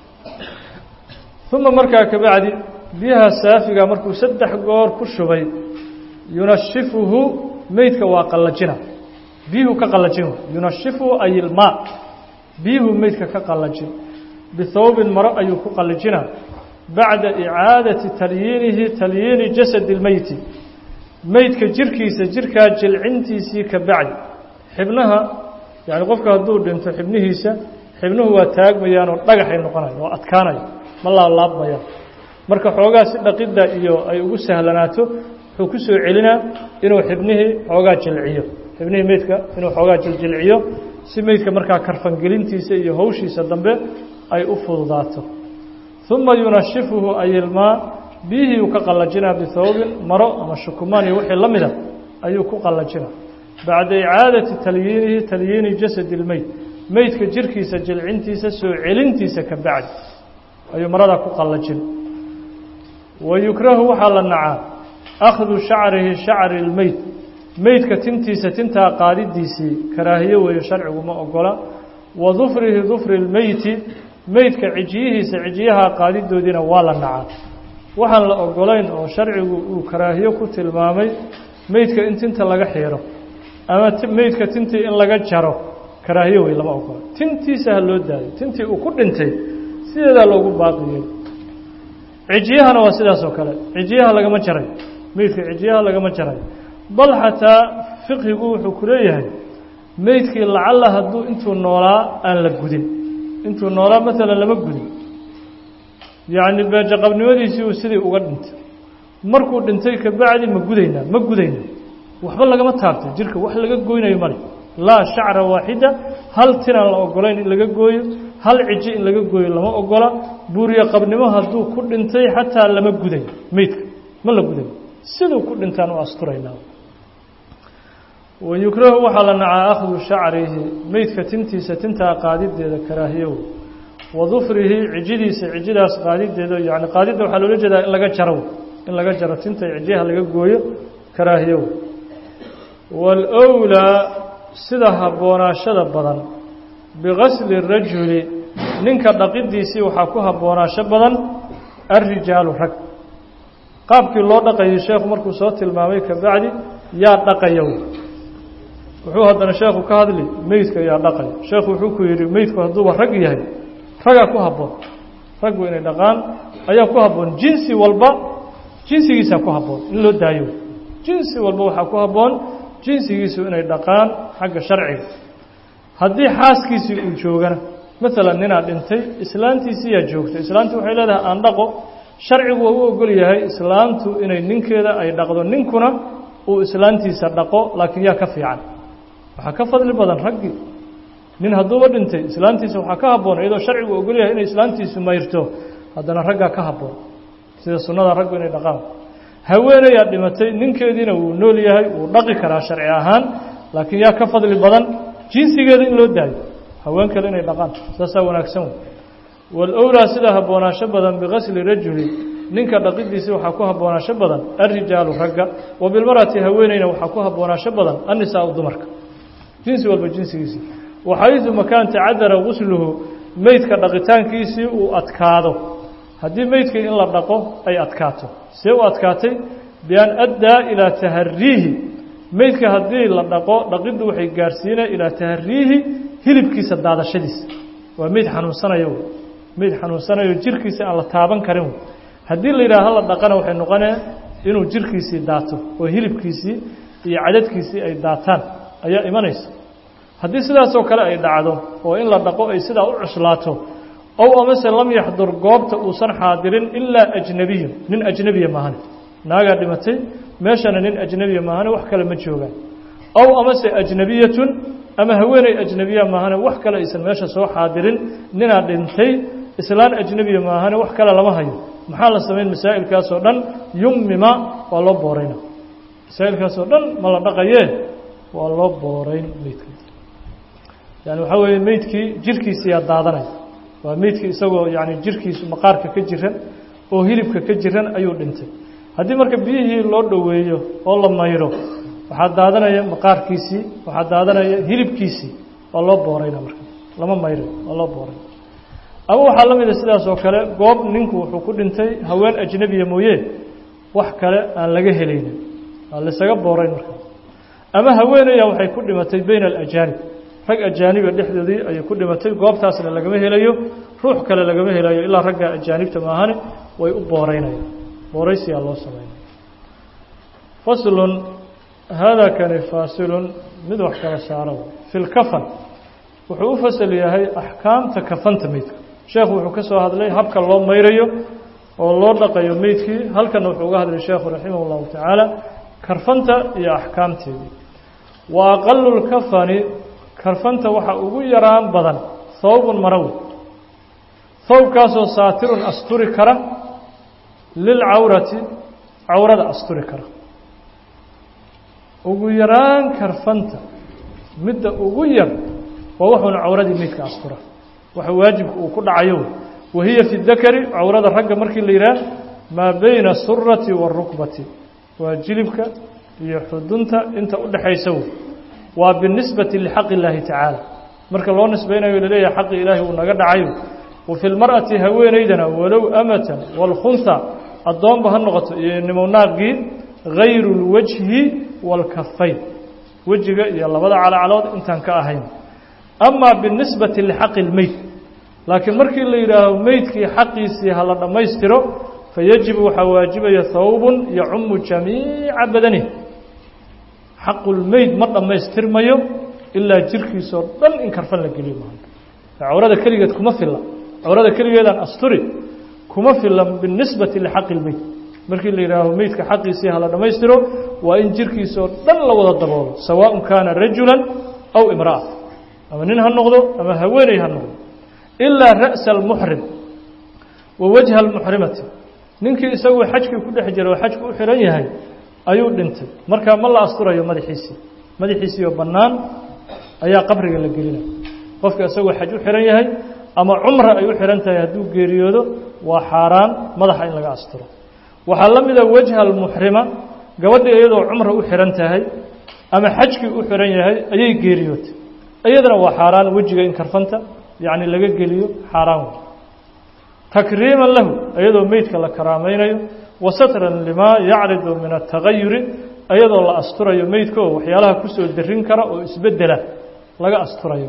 uma markaa kabacdi biyaha saafiga markuu saddex goor ku shubay yunashifuhu meydka waa qallajina biyuhu ka qallajin yunashifuhu ay ilmaa biyuhu meydka ka qallajin bihawbin maro ayuu ku qallajina bacda icaadati talyiinihi talyiini jasadi اlmeyti meydka jirkiisa jirkaa jilcintiisii ka bacdi xibnaha yani qofka hadduu dhinto xibnihiisa xibnuhu waa taagmayaan oo dhagaxay noqonayan oo adkaanaya ma laablaabmayaan marka xoogaa si dhaqidda iyo ay ugu sahlanaato wuxuu ku soo celinaa inuu xibnihii xoogaa jilciyo xibnihii meydka inuu xoogaa jiljilciyo si meydka markaa karfangelintiisa iyo hawshiisa dambe ay u fududaato uma yunashifuhu ayilmaa biyihii uu ka qallajinaa bihawbin maro ama shukumaan iyo wixii la mida ayuu ku qallajinaa bacda icaadati talyiinihi talyiini jasadi اlmeyd meydka jirkiisa jilcintiisa soo celintiisa ka bacdi ayuu maradaa ku qallajin wa yukrahu waxaa la nacaa akhdu shacrihi shacri اlmeyd meydka tintiisa tintaa qaadidiisii karaahiyo weeye sharcigu ma ogola wa dufrihi dufri اlmeyti meydka cijiyihiisa cijiyaha qaadidoodiina waa la nacaa waxaan la ogolayn oo sharcigu uu karaahiyo ku tilmaamay meydka in tinta laga xiiro ama meydka tintii in laga jaro karaahiyo wey lama ogola tintiisa ha loo daayo tintii uu ku dhintay sideedaa loogu baaqiyey cijiyahana waa sidaas oo kale cijiyaha lagama jaray meydka cijiyaha lagama jaray bal xataa fiqhigu wuxuu ku leeyahay meydkii lacalla hadduu intuu noolaa aan la gudin intuu noolaa maalan lama gudin yacni beejaqabnimadiisii uu sidii uga dhintay markuu dhintay kabacdi ma gudaynaa ma gudayna waxba lagama taabtay jirka wax laga goynayo male laa shacra waaxida hal tinaan la ogolayn in laga gooyo hal ciji in laga gooyo lama ogola buuriye qabnimo hadduu ku dhintay xataa lama gudayo meydka ma la gudayo siduu ku dhintaan u asturaynaa wayukrahu waxaa la nacaa akhdu shacrihi meydka tintiisa tintaa qaadideeda karaahiyow wa dufrihi cijidiisa cijidaas qaadideeda yani qaadidda waxaa loola jeedaa in laga jaro in laga jaro tinta cijiyaha laga gooyo karaahiyow waalowlaa sida habboonaashada badan bigasli rajuli ninka dhaqidiisii waxaa ku habboonaasho badan alrijaalu rag qaabkii loo dhaqayay sheekhu markuu soo tilmaamay kabacdi yaa dhaqayow wuxuu haddana sheekhu ka hadli meydka yaa dhaqay sheekhu wuxuu ku yidhi meydku hadduuba rag yahay ragaa ku habboon raggu inay dhaqaan ayaa ku habboon jinsi walba jinsigiisaa ku habboon in loo daayo jinsi walba waxaa ku habboon jinsigiisu inay dhaqaan xagga sharciga haddii xaaskiisii uu joogana maalan ninaa dhintay islaantiisii yaa joogta islaantii waxay leedahay aan dhaqo sharcigu waa u ogol yahay islaantu inay ninkeeda ay dhaqdo ninkuna uu islaantiisa dhaqo laakiin yaa ka fiican waxaa ka fadli badan raggii nin hadduuba dhintay islaantiisa waxaa ka habboon iyadoo sharcigu ogol yahay inay islaantiisu mayrto haddana raggaa ka habboon sida sunnada raggu inay dhaqaan haweenayaa dhimatay ninkeediina wuu nool yahay wuu dhaqi karaa sharci ahaan laakiin yaa ka fadli badan jinsigeeda in loo daayo haween kale inay dhaqaan saasaa wanaagsan wey walowlaa sida habboonaasho badan bigasli rajuli ninka dhaqidiisii waxaa ku habboonaasho badan alrijaalu ragga wa bilmarati haweeneyna waxaa ku habboonaasho badan annisaau dumarka jinsi walba jinsigiisii waxaydu makaan tacadara gusluhu meydka dhaqitaankiisii uu adkaado haddii meydkii in la dhaqo ay adkaato see u adkaatay bian addaa ilaa tahariihi meydka haddii la dhaqo dhaqiddu waxay gaarsiinaya ilaa tahariihi hilibkiisa daadashadiisa waa meyd xanuunsanayo meyd xanuunsanayo jirkiisa aan la taaban karin haddii la yidhaha hala dhaqana waxay noqonaya inuu jirkiisii daato oo hilibkiisii iyo cadadkiisii ay daataan ayaa imanaysa haddii sidaasoo kale ay dhacdo oo in la dhaqo ay sidaa u cuslaato ow amase lam yaxdur goobta uusan xaadirin ilaa ajnabiyun nin ajnebiya maahane naagaa dhimatay meeshana nin ajnebiya maahane wax kale ma joogaan ow amase ajnabiyatun ama haweeney ajnebiya maahane wax kale aysan meesha soo xaadirin ninaa dhintay islaan ajnebiya maahane wax kale lama hayo maxaa la samayn masaa'ilkaasoo dhan yummima waa loo boorayna masaa'ilkaasoo dhan ma la dhaqayee waa loo boorayn meydka yani waxaa weeye meydkii jirkiisiyaa daadanaya waa meydkii isagoo yani jirkiisu maqaarka ka jiran oo hilibka ka jiran ayuu dhintay haddii marka biyihii loo dhoweeyo oo la mayro waxaa daadanaya maqaarkiisii waxaa daadanaya hilibkiisii waa loo boorayna marka lama mayray waa loo booray ama waxaa la mida sidaas oo kale goob ninku wuxuu ku dhintay haween ajnabiya mooye wax kale aan laga helaynin waa laysaga boorayn marka ama haweenaya waxay ku dhimatay bayna alajaanib rag ajaaniba dhexdoodii ayay ku dhimatay goobtaasna lagama helayo ruux kale lagama helayo ilaa ragga ajaanibta maahane way u booreynayaan booraysiyaa loo sameynaya faslun haadaa kani faasilun mid wax kala saara fi lkafan wuxuu u fasal yahay axkaamta kafanta meydka sheekhu wuxuu ka soo hadlay habka loo mayrayo oo loo dhaqayo meydkii halkana wuxuu uga hadlay sheekhu raximah اllahu tacaala karfanta iyo axkaamteedii wa aqalu lkafani karfanta waxaa ugu yaraan badan hawbun marawi hawbkaasoo saatirun asturi kara lilcawrati cawrada asturi kara ugu yaraan karfanta midda ugu yar waa wuxuuna cawradii meydka astura waxa waajibka uu ku dhacayo wahiya fi dakari cawrada ragga markii la yidhaah maa bayna asurati waarukbati waa jilibka iyo xudunta inta u dhexaysa wey waa binisbati lixaqi illaahi tacaala marka loo nisbaynayo laleeyahay xaqi ilaahi uu naga dhacayo wa fi lmar'ati haweenaydana walow amatan waalkhunha addoonba ha noqoto iyo nimownaaqii gayru lwajhi waalkafayn wejiga iyo labada calacalood intaan ka ahayn amaa binisbati lixaqi lmeyd laakiin markii la yidhaaho meydkii xaqiisii ha la dhammaystiro fayajibu waxaa waajibaya hawbun yacumu jamiica badanih xaqulmeyd ma dhammaystirmayo ilaa jirkiisoo dhan in karfan la geliyo maaha cawrada keligeed kuma filla cawrada keligeedaan asturi kuma filla binisbati lixaqi lmeyd markii la yidhaaho meydka xaqiisii ha la dhammaystiro waa in jirkiisoo dhan la wada daboolo sawaaءun kaana rajulan aw imra'a ama nin ha noqdo ama haweeney ha noqdo ilaa ra'sa almuxrim wa wajha almuxrimati ninkii isagoo xajkii ku dhex jira oo xajku u xihan yahay ayuu dhintay markaa ma la asturayo madaxiisii madaxiisiioo bannaan ayaa qabriga la gelinaya qofka isagoo xaj u xihan yahay ama cumra ay u xihan tahay hadduu geeriyoodo waa xaaraan madaxa in laga asturo waxaa la mida wajha almuxrima gabadhii iyadoo cumra u xihan tahay ama xajkii u xihan yahay ayay geeriyootay iyadana waa xaaraan wejiga in karfanta yacni laga geliyo xaaraan wey takriiman lahu iyadoo meydka la karaamaynayo wa satran limaa yacridu min atagayuri iyadoo la asturayo meydka oo waxyaalaha kusoo darin kara oo isbedela laga asturayo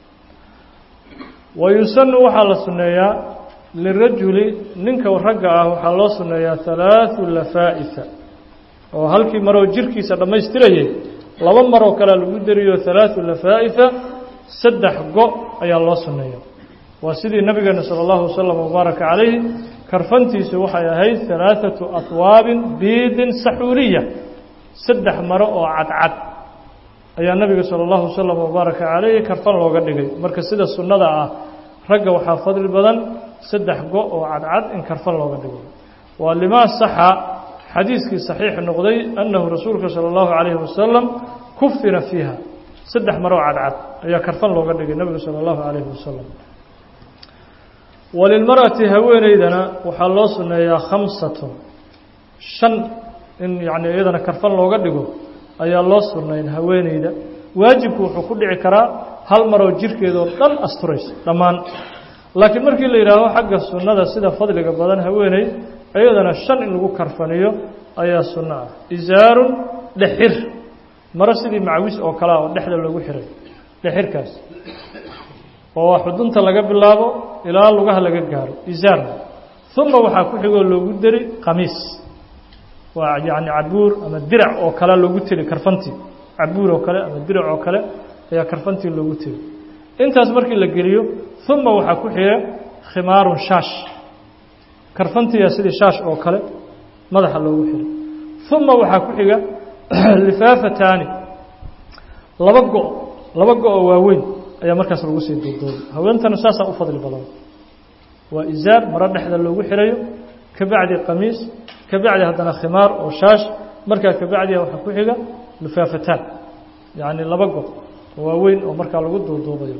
wa yusanu waxaa la sunneeyaa lirajuli ninka ragga ah waxaa loo sunneeyaa halaathu lafaa'ita oo halkii maroo jirkiisa dhammaystirayay laba maroo kalea lagu dariyo halaathu lafaa'ita saddex go' ayaa loo sunneeya waa sidii nabigeena salى اllahu wasalam wbaaraka calayhi karfantiisu waxay ahayd halaaثatu atwaabin biidin saxuuliya saddex maro oo cadcad ayaa nabiga salى اllahu wasalam wbaaraka calayhi karfan looga dhigay marka sida sunnada ah ragga waxaa fadli badan saddex go' oo cadcad in karfan looga dhigo waa limaa saxa xadiiskii saxiix noqday annahu rasuulka salى اllahu calayhi wasalam kufina fiiha saddex maro oo cadcad ayaa karfan looga dhigay nabiga salى اllahu calayhi wasalam walilmar'ati haweeneydana waxaa loo sunneeyaa khamsatun shan in yacni iyadana karfan looga dhigo ayaa loo sunnayn haweeneyda waajibku wuxuu ku dhici karaa hal maroo jirkeedoo dhan asturaysa dhammaan laakiin markii la yidhaaho xagga sunnada sida fadliga badan haweeney iyadana shan in lagu karfaniyo ayaa sunno ah isaarun dhexir maro sidii macwis oo kalea oo dhexda loogu xiray dhexirkaas oo waa xudunta laga bilaabo ilaa lugaha laga gaaro isaarna uma waxaa ku xigoo loogu deri qamiis waa yacni cabuur ama dirac oo kale loogu teli karfantii cabuur oo kale ama dirac oo kale ayaa karfantii loogu teli intaas markii la geliyo uma waxaa ku xiga khimaarun shaash karfantiiya sidii shaash oo kale madaxa loogu xiray uma waxaa ku xiga lifaafataani laba go' laba go' oo waaweyn ayaa markaas lagu sii duuduubay haweentana saasaa u fadli badan waa isaar maro dhexda loogu xirayo ka bacdi qamiis ka bacdi haddana khimaar oo shaash markaa ka bacdiha waxaa ku xiga lufaafataan yacni laba gob oo waaweyn oo markaa lagu duuduubayo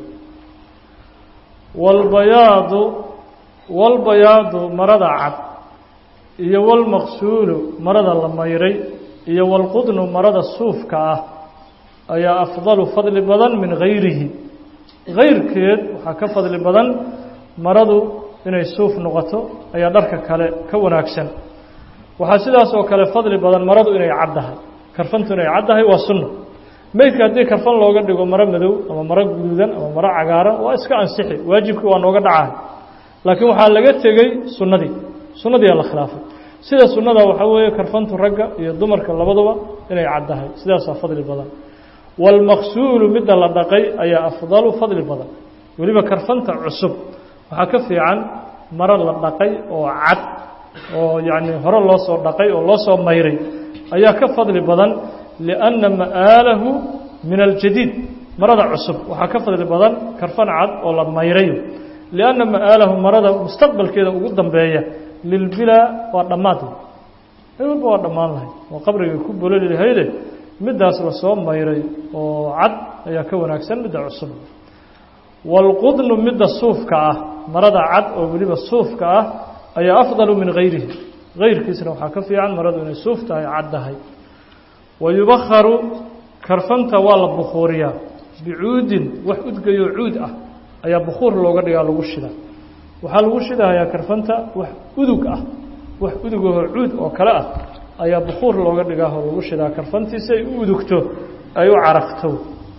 walbayaadu walbayaadu marada cad iyo walmaqsuulu marada la mayray iyo walqudnu marada suufka ah ayaa afdalu fadli badan min gayrihi gayrkeed waxaa ka fadli badan maradu inay suuf noqoto ayaa dharka kale ka wanaagsan waxaa sidaas oo kale fadli badan maradu inay caddahay karfantu inay caddahay waa sunno meydka haddii karfan looga dhigo maro madow ama maro guduudan ama maro cagaaran waa iska ansixi waajibkii waa nooga dhacahay laakiin waxaa laga tegey sunnadii sunnadiiaa la khilaafay sida sunnada waxaa weeye karfantu ragga iyo dumarka labaduba inay caddahay sidaasaa fadli badan waalmaqsuulu midda la dhaqay ayaa afdalu fadli badan weliba karfanta cusub waxaa ka fiican maro la dhaqay oo cad oo yacni hore loo soo dhaqay oo loo soo mayray ayaa ka fadli badan lianna ma'aalahu min aljadiid marada cusub waxaa ka fadli badan karfan cad oo la mayrayo lianna ma'aalahu marada mustaqbalkeeda ugu dambeeya lilbilaa waa dhammaad walba waa dhammaan lahay oo qabrigay ku bololi lahayde middaas lasoo mayray oo cad ayaa ka wanaagsan midda cusub waalqudnu midda suufka ah marada cad oo weliba suufka ah ayaa afdalu min gayrihi gayrkiisna waxaa ka fiican maradu inay suuf tahay caddahay wa yubakharu karfanta waa la bukhuuriyaa bicuudin wax udgayo cuud ah ayaa bukhuur looga dhigaa lagu shida waxaa lagu shidahayaa karfanta wax udug ah wax udugahoo cuud oo kale ah ayaa bukhuur looga dhigaahoo lagu shidaa karfantii si ay u udugto ay u carafto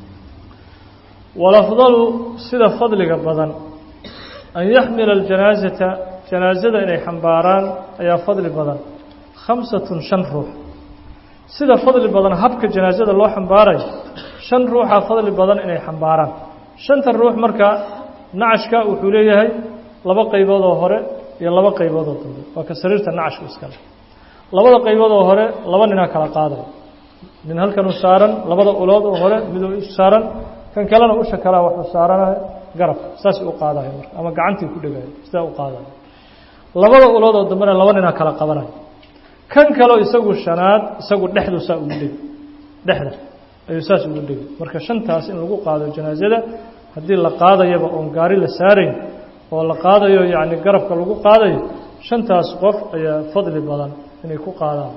walafdalu sida fadliga badan an yaxmila aljanaasata janaasada inay xambaaraan ayaa fadli badan khamsatun shan ruux sida fadli badan habka janaasada loo xambaarayo shan ruuxaa fadli badan inay xambaaraan shanta ruux marka nacashka wuxuu leeyahay laba qaybood oo hore iyo laba qaybood oo dambe waa ka sariirta nacashku iskale labada qaybood oo hore laba ninaa kala qaadaya nin halkanuu saaran labada ulood oo hore miduu saaran kan kalena usha kalea waxuu saaranayo garab saas u qaadayo marka ama gacantii ku dhegayo sidaa u qaadayo labada ulood oo dambena laba ninaa kala qabanayo kan kaleo isagu shanaad isagu dhexdu saa ugu dhegi dhexda ayuu saas ugu dhegi marka shantaas in lagu qaado janaasada haddii la qaadayaba oon gaari la saarayn oo la qaadayo yacni garabka lagu qaadayo shantaas qof ayaa fadli badan inay ku qaadaan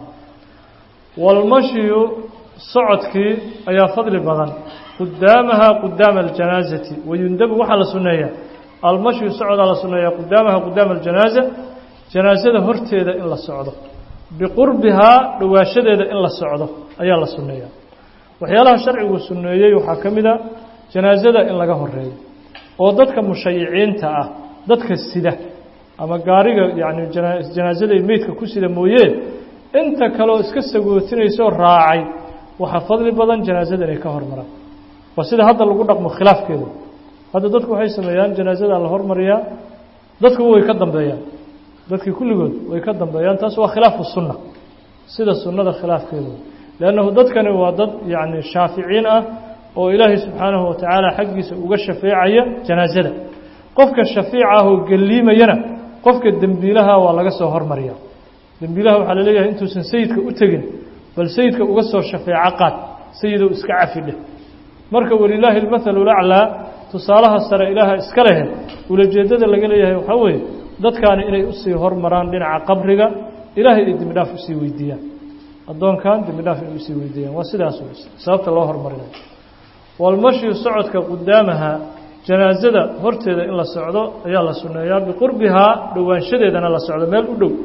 walmashyu socodkii ayaa fadli badan qudaamaha qudaama aljanaasati wayundabu waxaa la sunneeyaa almashyu socodaa la sunneeyaa qudaamaha qudaama aljanaaza janaasada horteeda in la socdo biqurbihaa dhowaashadeeda in la socdo ayaa la sunneeyaa waxyaalaha sharcigu sunneeyey waxaa ka mid a janaasada in laga horeeyo oo dadka mushayiciinta ah dadka sida ama gaariga yacni janaasada meydka ku sida mooyee inta kaleoo iska sagootinayso raacay waxaa fadli badan janaasada inay ka hormaraan waa sida hadda lagu dhaqmo khilaafkeeda hadda dadku waxay sameeyaan janaasada la hormariyaa dadkuba way ka dambeeyaan dadkii kulligood way ka dambeeyaan taas waa khilaafu sunna sida sunnada khilaafkeedu leannahu dadkani waa dad yacni shaaficiin ah oo ilaahay subxaanahu watacaala xaggiisa uga shafeecaya janaasada qofka shafiica ah oo gelliimayana qofka dembiilaha waa laga soo hormariya dembiilaha waxaa la leeyahay intuusan sayidka u tegin bal sayidka uga soo shafeeco qaad sayidow iska cafi dheh marka walilaahi almathalu laclaa tusaalaha sare ilaaha iska lehe ulajeeddada laga leeyahay waxaa weeye dadkaani inay usii hormaraan dhinaca qabriga ilaahay ay dembi dhaaf usii weydiiyaan addoonkan dembi dhaaf inay usii weydiiyaan waa sidaas wey sababta loo hormarinayo walmashyu socodka qudaamaha janaasada horteeda in la socdo ayaa la sunneeyaa biqurbihaa dhowaanshadeedana la socdo meel u dhow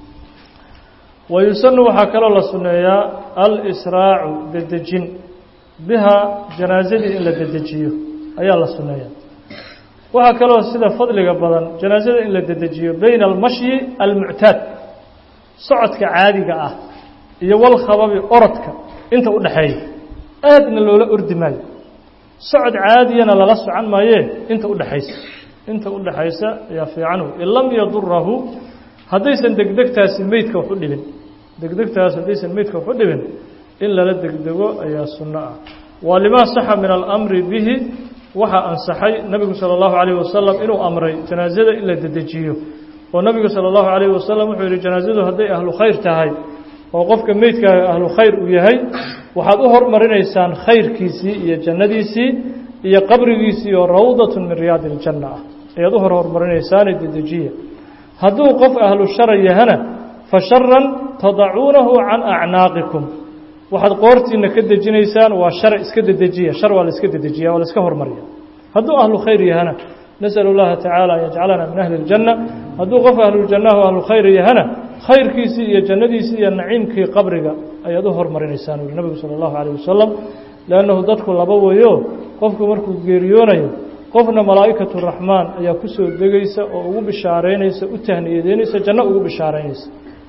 wa yusanu waxaa kaloo la sunneeyaa al-israacu dedejin bihaa janaasadii in la dedejiyo ayaa la sunneeyaa waxaa kaloo sida fadliga badan janaasada in la dedejiyo bayna almashyi almuctaad socodka caadiga ah iyo walkhababi orodka inta u dhexeeya aadna loola ordi maayo socod caadiyana lala socan maayee inta u dhexaysa inta u dhexaysa ayaa fiican wey in lam yadurahu haddaysan degdegtaasi meydka wax u dhibin degdegtaas haddaysan meydka wax u dhibin in lala degdego ayaa sunno ah waa limaa saxa min alamri bihi waxaa ansaxay nebigu sala allahu calayh wasalam inuu amray janaasada in la dedejiyo oo nabigu salى اllahu عalayه wasalam wuxuu yihi janaazadu hadday ahlu khayr tahay oo qofka meydkaaga ahlu khayr uu yahay waxaad u hormarinaysaan khayrkiisii iyo jannadiisii iyo qabrigiisii oo rawdaة min riyaadi اljanna ah ayaad u hor hormarinaysaane dedejiya hadduu qof ahlu shara yahana fasharan tadacuunahu can acnaaqikum waxaad qoortiina ka dejinaysaan waa shar iska dedejiya shar waa la iska dedejiya waa la iska hormariya hadduu ahlu khayr yahana nasأl اllaha tacaala an yajcalana min ahli اljanna hadduu qof ahlujannahu ahlu khayr yahana khayrkiisii iyo jannadiisii iyo naciimkii qabriga ayaad u hormarinaysaan uri nabigu salى اllahu عalيه wasalam lannahu dadku laba weyo qofku markuu geeriyoonayo qofna malaa'ikatu raxmaan ayaa ku soo degaysa oo ugu bishaaraynaysa u tahniyadeynaysa janno ugu bishaaraynaysa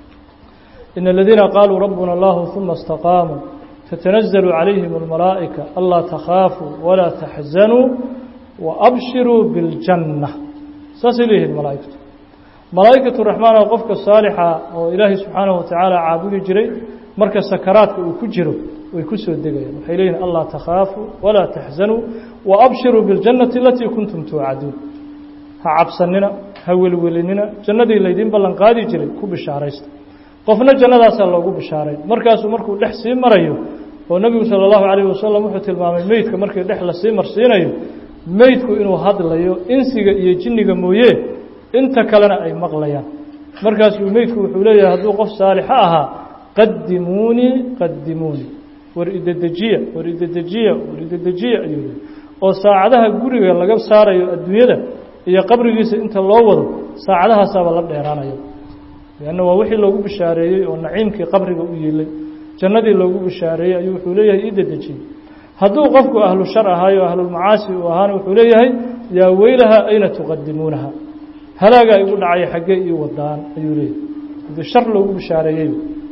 in aladiina qaaluu rabbuna allahu uma اstaqaamuu tatanazalu calayhim اlmalaa'ika anlaa takhaafuu walaa taxzanuu waabshiruu biاljanna saasay leeyihiin malaa'ikatu malaa'ikatu raxmaan oo qofka saalixa oo ilaahay subxaanahu watacaala caabudi jiray marka sakaraadka uu ku jiro way ku soo degayaan waxay leeyihin anlaa takhaafuu walaa taxzanuu waabshiruu biاljannati alatii kuntum tuucaduun ha cabsanina ha welwelinina jannadii laydin ballan qaadi jiray ku bishaaraysta qofna jannadaasaa loogu bishaaray markaasuu markuu dhex sii marayo oo nebigu salى اllahu عalayه wasalam wuxuu tilmaamay meydka markii dhex lasii marsiinayo meydku inuu hadlayo insiga iyo jinniga mooye inta kalena ay maqlayaan markaasuu meydku wuxuu leeyahay hadduu qof saalixa ahaa qadimuunii qadimuunii war idedejiya war idedejiya war idedejiya ayuu leeyay oo saacadaha guriga laga saarayo adduunyada iyo qabrigiisa inta loo wado saacadahaasaaba la dheeraanayo lanna waa wixii loogu bishaareeyey oo naciimkii qabriga u yiilay jannadii loogu bishaareeyey ayuu wuxuu leeyahay ii dedejiyey hadduu qofku ahlu shar ahaayo ahlulmacaasi uu ahaana wuxuu leeyahay yaa weylaha ayna tuqadimuunaha halaagaa igu dhacaya xaggee ii wadaan ayuu leeyahay hadii shar loogu bishaareeyey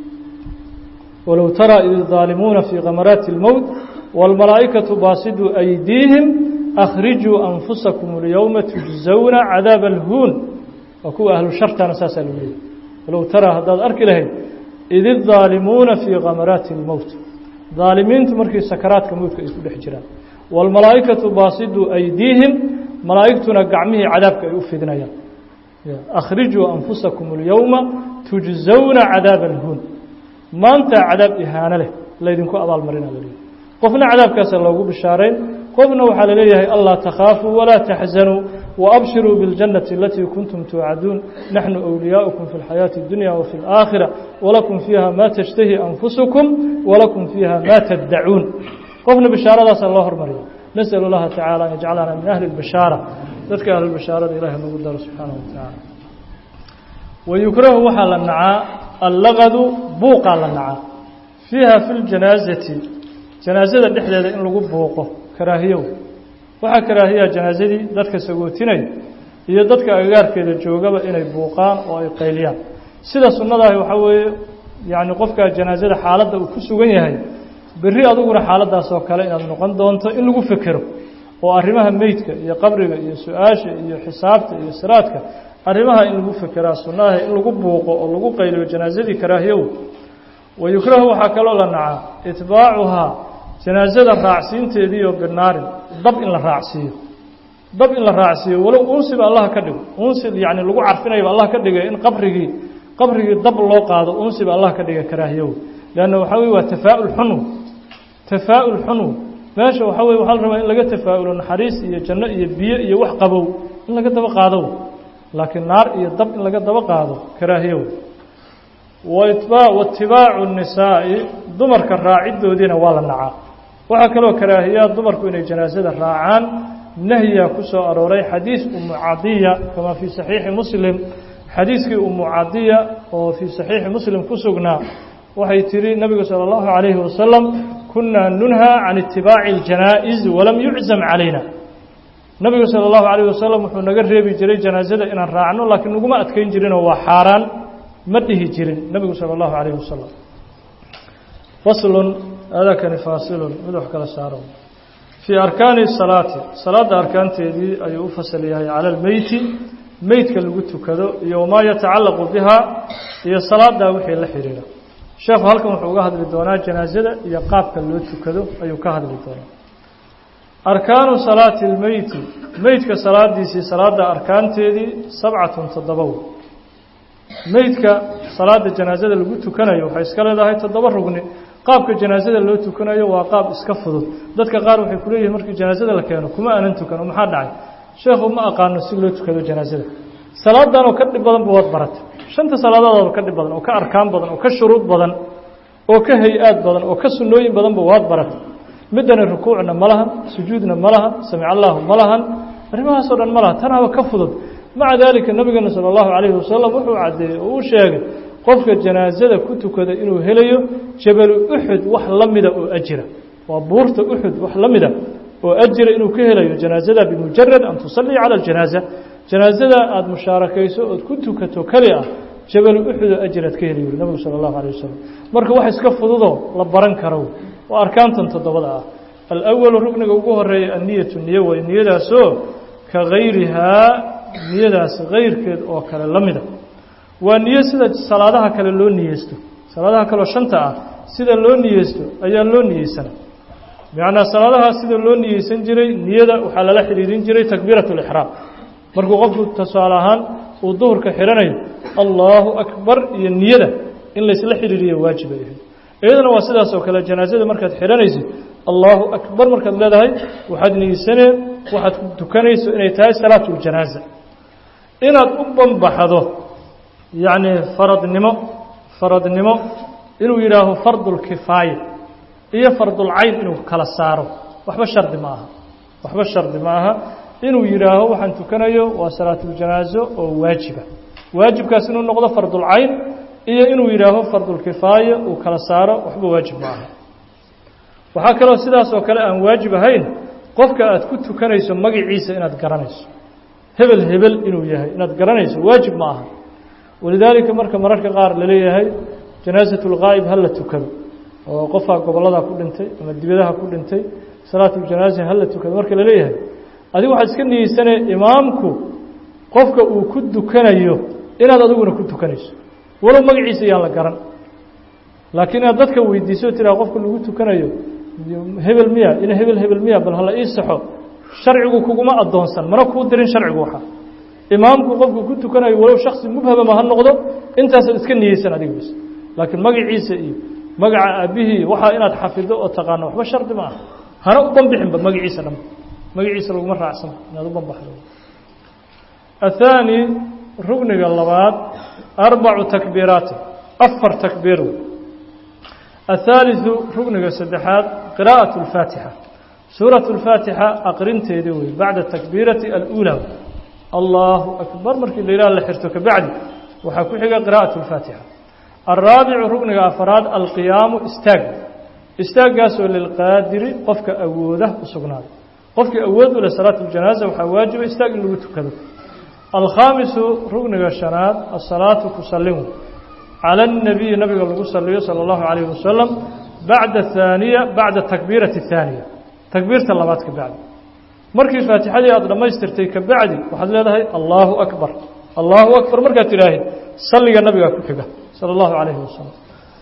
walow taraa id daalimuuna fii kamaraati اlmowt wاlmalaa'ikatu baasiduu aydiihim akhrijuu anfusakum اlyowma tujzawna cadaaba alhuun waa kuwa ahlu shartana saasaa lagu leeyahy walow taraa haddaad arki lahayd id idaalimuuna fii kamaraati اlmowt daalimiintu markii sakaraadka mowdka ay ku dhex jiraan wاlmalaa'ikatu baasiduu aydiihim malaa'igtuna gacmihii cadaabka ay u fidinayaan akhrijuu anfusakum اlyowma tujzawna cadaaba alhuun maanta cadaab ihaano leh laydinku abaalmarina laleeyahy qofna cadaabkaasa loogu bishaarayn qofna waxaa laleeyahay anlaa takhaafuu walaa taxzanuu waabshiruu biاljannati alatii kuntum tuucaduun naxnu أwliyaaukum fi اlxayaaةi اdunya wafi اlآakhira walakum fiiha ma tashtahi anfusukum walakum fiiha ma taddacuun qofna bishaaradaasa loo hormariya nasأl اllaha tacala an yajcalana min ahli اlbishaara dadka ahlulbishaarada ilahi nagu daro subxaanaه wa tacaala wayukrahu waxaa la nacaa allaqadu buuqaa la nacaa fiiha fi ljanaazati janaazada dhexdeeda in lagu buuqo karaahiyow waxaa karaahiyaa janaazadii dadka sagootinaya iyo dadka agagaarkeeda joogaba inay buuqaan oo ay qayliyaan sida sunnadaahi waxaa weeye yacni qofkaa janaazada xaaladda uu ku sugan yahay berri adiguna xaaladdaas oo kale inaad noqon doonto in lagu fekero oo arrimaha meydka iyo qabriga iyo su-aasha iyo xisaabta iyo siraadka arrimaha in lagu fekeraa sunnaha in lagu buuqo oo lagu qayliyo janaazadii karaahiyow wayukrahu waxaa kaloo la nacaa itbaacuhaa janaazada raacsiinteediiyo binaarin dab in la raacsiiyo dab in la raacsiiyo walow unsiba allah ka dhigo unsi yacni lagu carfinayaba allah ka dhigay in qabrigii qabrigii dab loo qaado unsiba allah ka dhiga karaahiyow leanna waxaa weye waa tafaa'ul xunw tafaa'ul xunw meesha waxaa weye waxaa la rabaa in laga tafaa'ulo naxariis iyo janno iyo biyo iyo wax qabow in laga daba qaado laakiin naar iyo dab in laga daba qaado karaahiyow waitibaacu nisaa'i dumarka raaciddoodiina waa la nacaa waxaa kaloo karaahiyaa dumarku inay janaasada raacaan nahyiga ku soo arooray xadiis umu cadiya kamaa fii saxiixi muslim xadiiskii umu cadiya oo fii saxiixi muslim ku sugnaa waxay tihi nabigu salى اllahu عalayhi wasalam kunaa nunhaa can itibaaci اljanaa'iz walam yuczam calayna nabigu salى اllahu عalayh wasalam wuxuu naga reebi jiray janaasada inaan raacno laakiin naguma adkeyn jirinoo waa xaaraan ma dhihi jirin nebigu salى اllahu عalayh wasalam faslun adakani faasilun mid wax kala saaro fii arkaani salaati salaadda arkaanteedii ayuu u fasal yahay cala almeyti meydka lagu tukado iyo wamaa yatacallaqu bihaa iyo salaaddaa wixii la xidhiira sheekhu halkan wuxuu uga hadli doonaa janaasada iyo qaabka loo tukado ayuu ka hadli doonaa arkaanu salaati اlmeyti meydka salaadiisii salaadda arkaanteedii sabcatun toddobow meydka salaada janaasada lagu tukanayo waxay iska leedahay toddoba rugni qaabka janaasada loo tukanayo waa qaab iska fudud dadka qaar waxay ku leeyihin markii janaasada la keeno kuma aanan tukan oo maxaa dhacay sheekhu ma aqaano si loo tukado janaasada salaadan oo ka dhib badanba waad baratay shanta salaadoodaba ka dhib badan oo ka arkaan badan oo ka shuruud badan oo ka hay-aad badan oo ka sunnooyin badanba waad baratay middani rukuucna ma lahan sujuudna ma lahan samic allaahu ma lahan arrimahaasoo dhan ma laha tanaaba ka fudud maca daalika nabigeena sala allahu calayhi wasalam wuxuu caddeeyey oo uu sheegay qofka janaasada ku tukada inuu helayo jabalu uxud wax la mida oo ajira waa buurta uxud wax la mida oo ajira inuu ka helayo janaasada bimujarad an tusallii cala aljanaaza janaasada aada mushaarakayso ood ku tukato keli ah jabalu uxud oo ajiraad ka heli yuri nabigu sala allahu alayh wasalam marka wax iska fududoo la baran karo waa arkaantan toddobada ah alawalu rugniga ugu horeeya anniyatu niyo way niyadaasoo ka gayrihaa niyadaas kayrkeed oo kale la mida waa niyo sida salaadaha kale loo niyeysto salaadaha kaleo shanta ah sida loo niyeysto ayaa loo niyeysana bimacnaa salaadaha sida loo niyeysan jiray niyada waxaa lala xidhiirin jiray takbiirat lixraam markuu qofku tusaale ahaan uu duhurka xidhanayo allaahu akbar iyo niyada in laysla xidhiiriyo waajib ay ahayd iyadana waa sidaas oo kale janaasada markaad xidhanaysid allaahu akbar markaad leedahay waxaad niyeysanee waxaad tukanayso inay tahay salaatuljanaaza inaad u banbaxdo yacni faradnimo faradnimo inuu yidhaaho fardulkifaaya iyo fardulcayn inuu kala saaro waxba shardi ma aha waxba shardi ma aha inuu yidhaaho waxaan tukanayo waa salaatuljanaaso oo waajiba waajibkaas inuu noqdo fardulcayn iyo inuu yidhaaho fardulkifaaya uu kala saaro waxba waajib ma aha waxaa kaloo sidaas oo kale aan waajib ahayn qofka aad ku tukanayso magaciisa inaad garanayso hebel hebel inuu yahay inaad garanayso waajib ma aha walidaalika marka mararka qaar laleeyahay janaasat lgaa'ib ha la tukado oo qofka gobollada ku dhintay ama dibadaha ku dhintay salaatuljanaaza ha la tukado marka laleeyahay adigu waxaad iska niyeysanee imaamku qofka uu ku tukanayo inaad adiguna ku tukanayso walow magaciisa yaan la garan laakiin inaad dadka weydiiso tiraa qofka lagu tukanayo hebel miya ina hebel hebel miya bal hala ii saxo sharcigu kuguma addoonsan mana kuu dirin sharcigu waxa imaamku qofku ku tukanayo walow shaksi mubhamama ha noqdo intaasaad iska niyeysan adiga bas laakiin magaciisa iyo magaca aabbihii waxaa inaad xafido oo taqaano waxba shardi ma ah hana u banbixinba magaciisa dhanba magaciisa laguma raacsan inaad u banbaxdo athaani rugniga labaad arbacu takbiiraati afar takbiir athaaliثu rugniga saddexaad qiraa'aة اlfaatixa suuraة اlfaatixa aqrinteedi wey bacda takbiirati alأulى allahu akbar markii la yidhaha la xirto kabacdi waxaa ku xiga qiraa'aة اlfaatixa alraabicu rugniga afaraad alqiyaamu istaag istaaggaasoo lilqaadiri qofka awooda u sugnaaday qofkii awood u leh salaat اljanaaza waxaa waajiba istaag in lagu tukado alkhaamisu rugniga shanaad asalaatu kusalimu calى الnabiyi nabiga lagu saliyo salى اllahu عalayه wasalam bacda haaniya bacda takbiirati الhaaniya takbiirta labaad ka bacdi markii faatixadii aada dhammaystirtay ka bacdi waxaad leedahay allahu akbar allahu akbar markaad tidhaahid salliga nabiga ku xiga salى اllahu عalayhi wasalam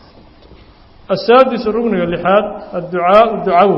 asaadisu rugniga lixaad adducaaءu ducawo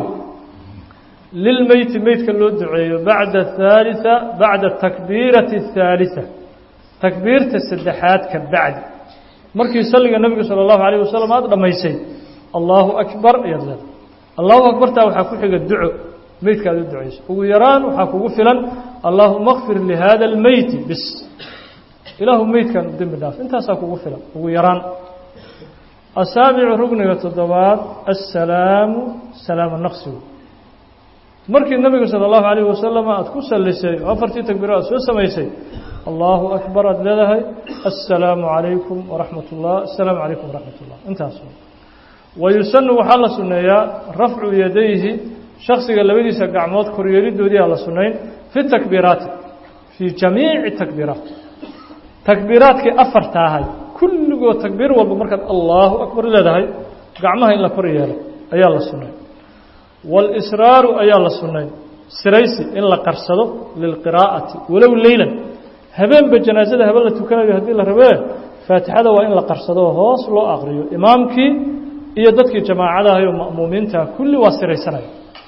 lilmeyti meydka loo duceeyo bacda haaliثa bacda takbiirati الhaaliثa takbiirta saddexaad ka bacdi markii salliga nebiga salى اllahu عalيه wasalam aada dhammaysay allahu akbar ayaad leedahay allahu akbartaa waxaa ku xiga duco meydka aad u ducayso ugu yaraan waxaa kugu filan allaahuma kfir lihada اlmeyti bis ilaahu meydkan u dembi dhaaf intaasaa kugu filan ugu yaraan asaabicu rugniga toddobaad assalaamu salaamo naqsigu markii nebiga salى اllahu عalayه wasalam aada ku sallisay oo afartii takbiiro aad soo samaysay allahu akbar aada leedahay assalaamu calaykum waraxmat ullah assalaamu calaykum waraxmat ullah intaas wayusanu waxaa la sunneeyaa rafcu yadayhi shaksiga labadiisa gacmood koryeelidoodiiaa la sunnayn fi takbiiraati fii jamiici takbiiraat takbiiraadkii afarta ahay kulligood takbiir walba markaad allahu akbar leedahay gacmaha in la kor yeelo ayaa la sunnay wاlsraaru ayaa la sunnay siraysi in la qarsado lilqiraa'ati walow leylan habeenba janaasada habeen la tukanayo haddii la rabee faatixada waa in la qarsado hoos loo aqriyo imaamkii iyo dadkii jamaacadahayo ma'muumiinta kulli waa siraysanaya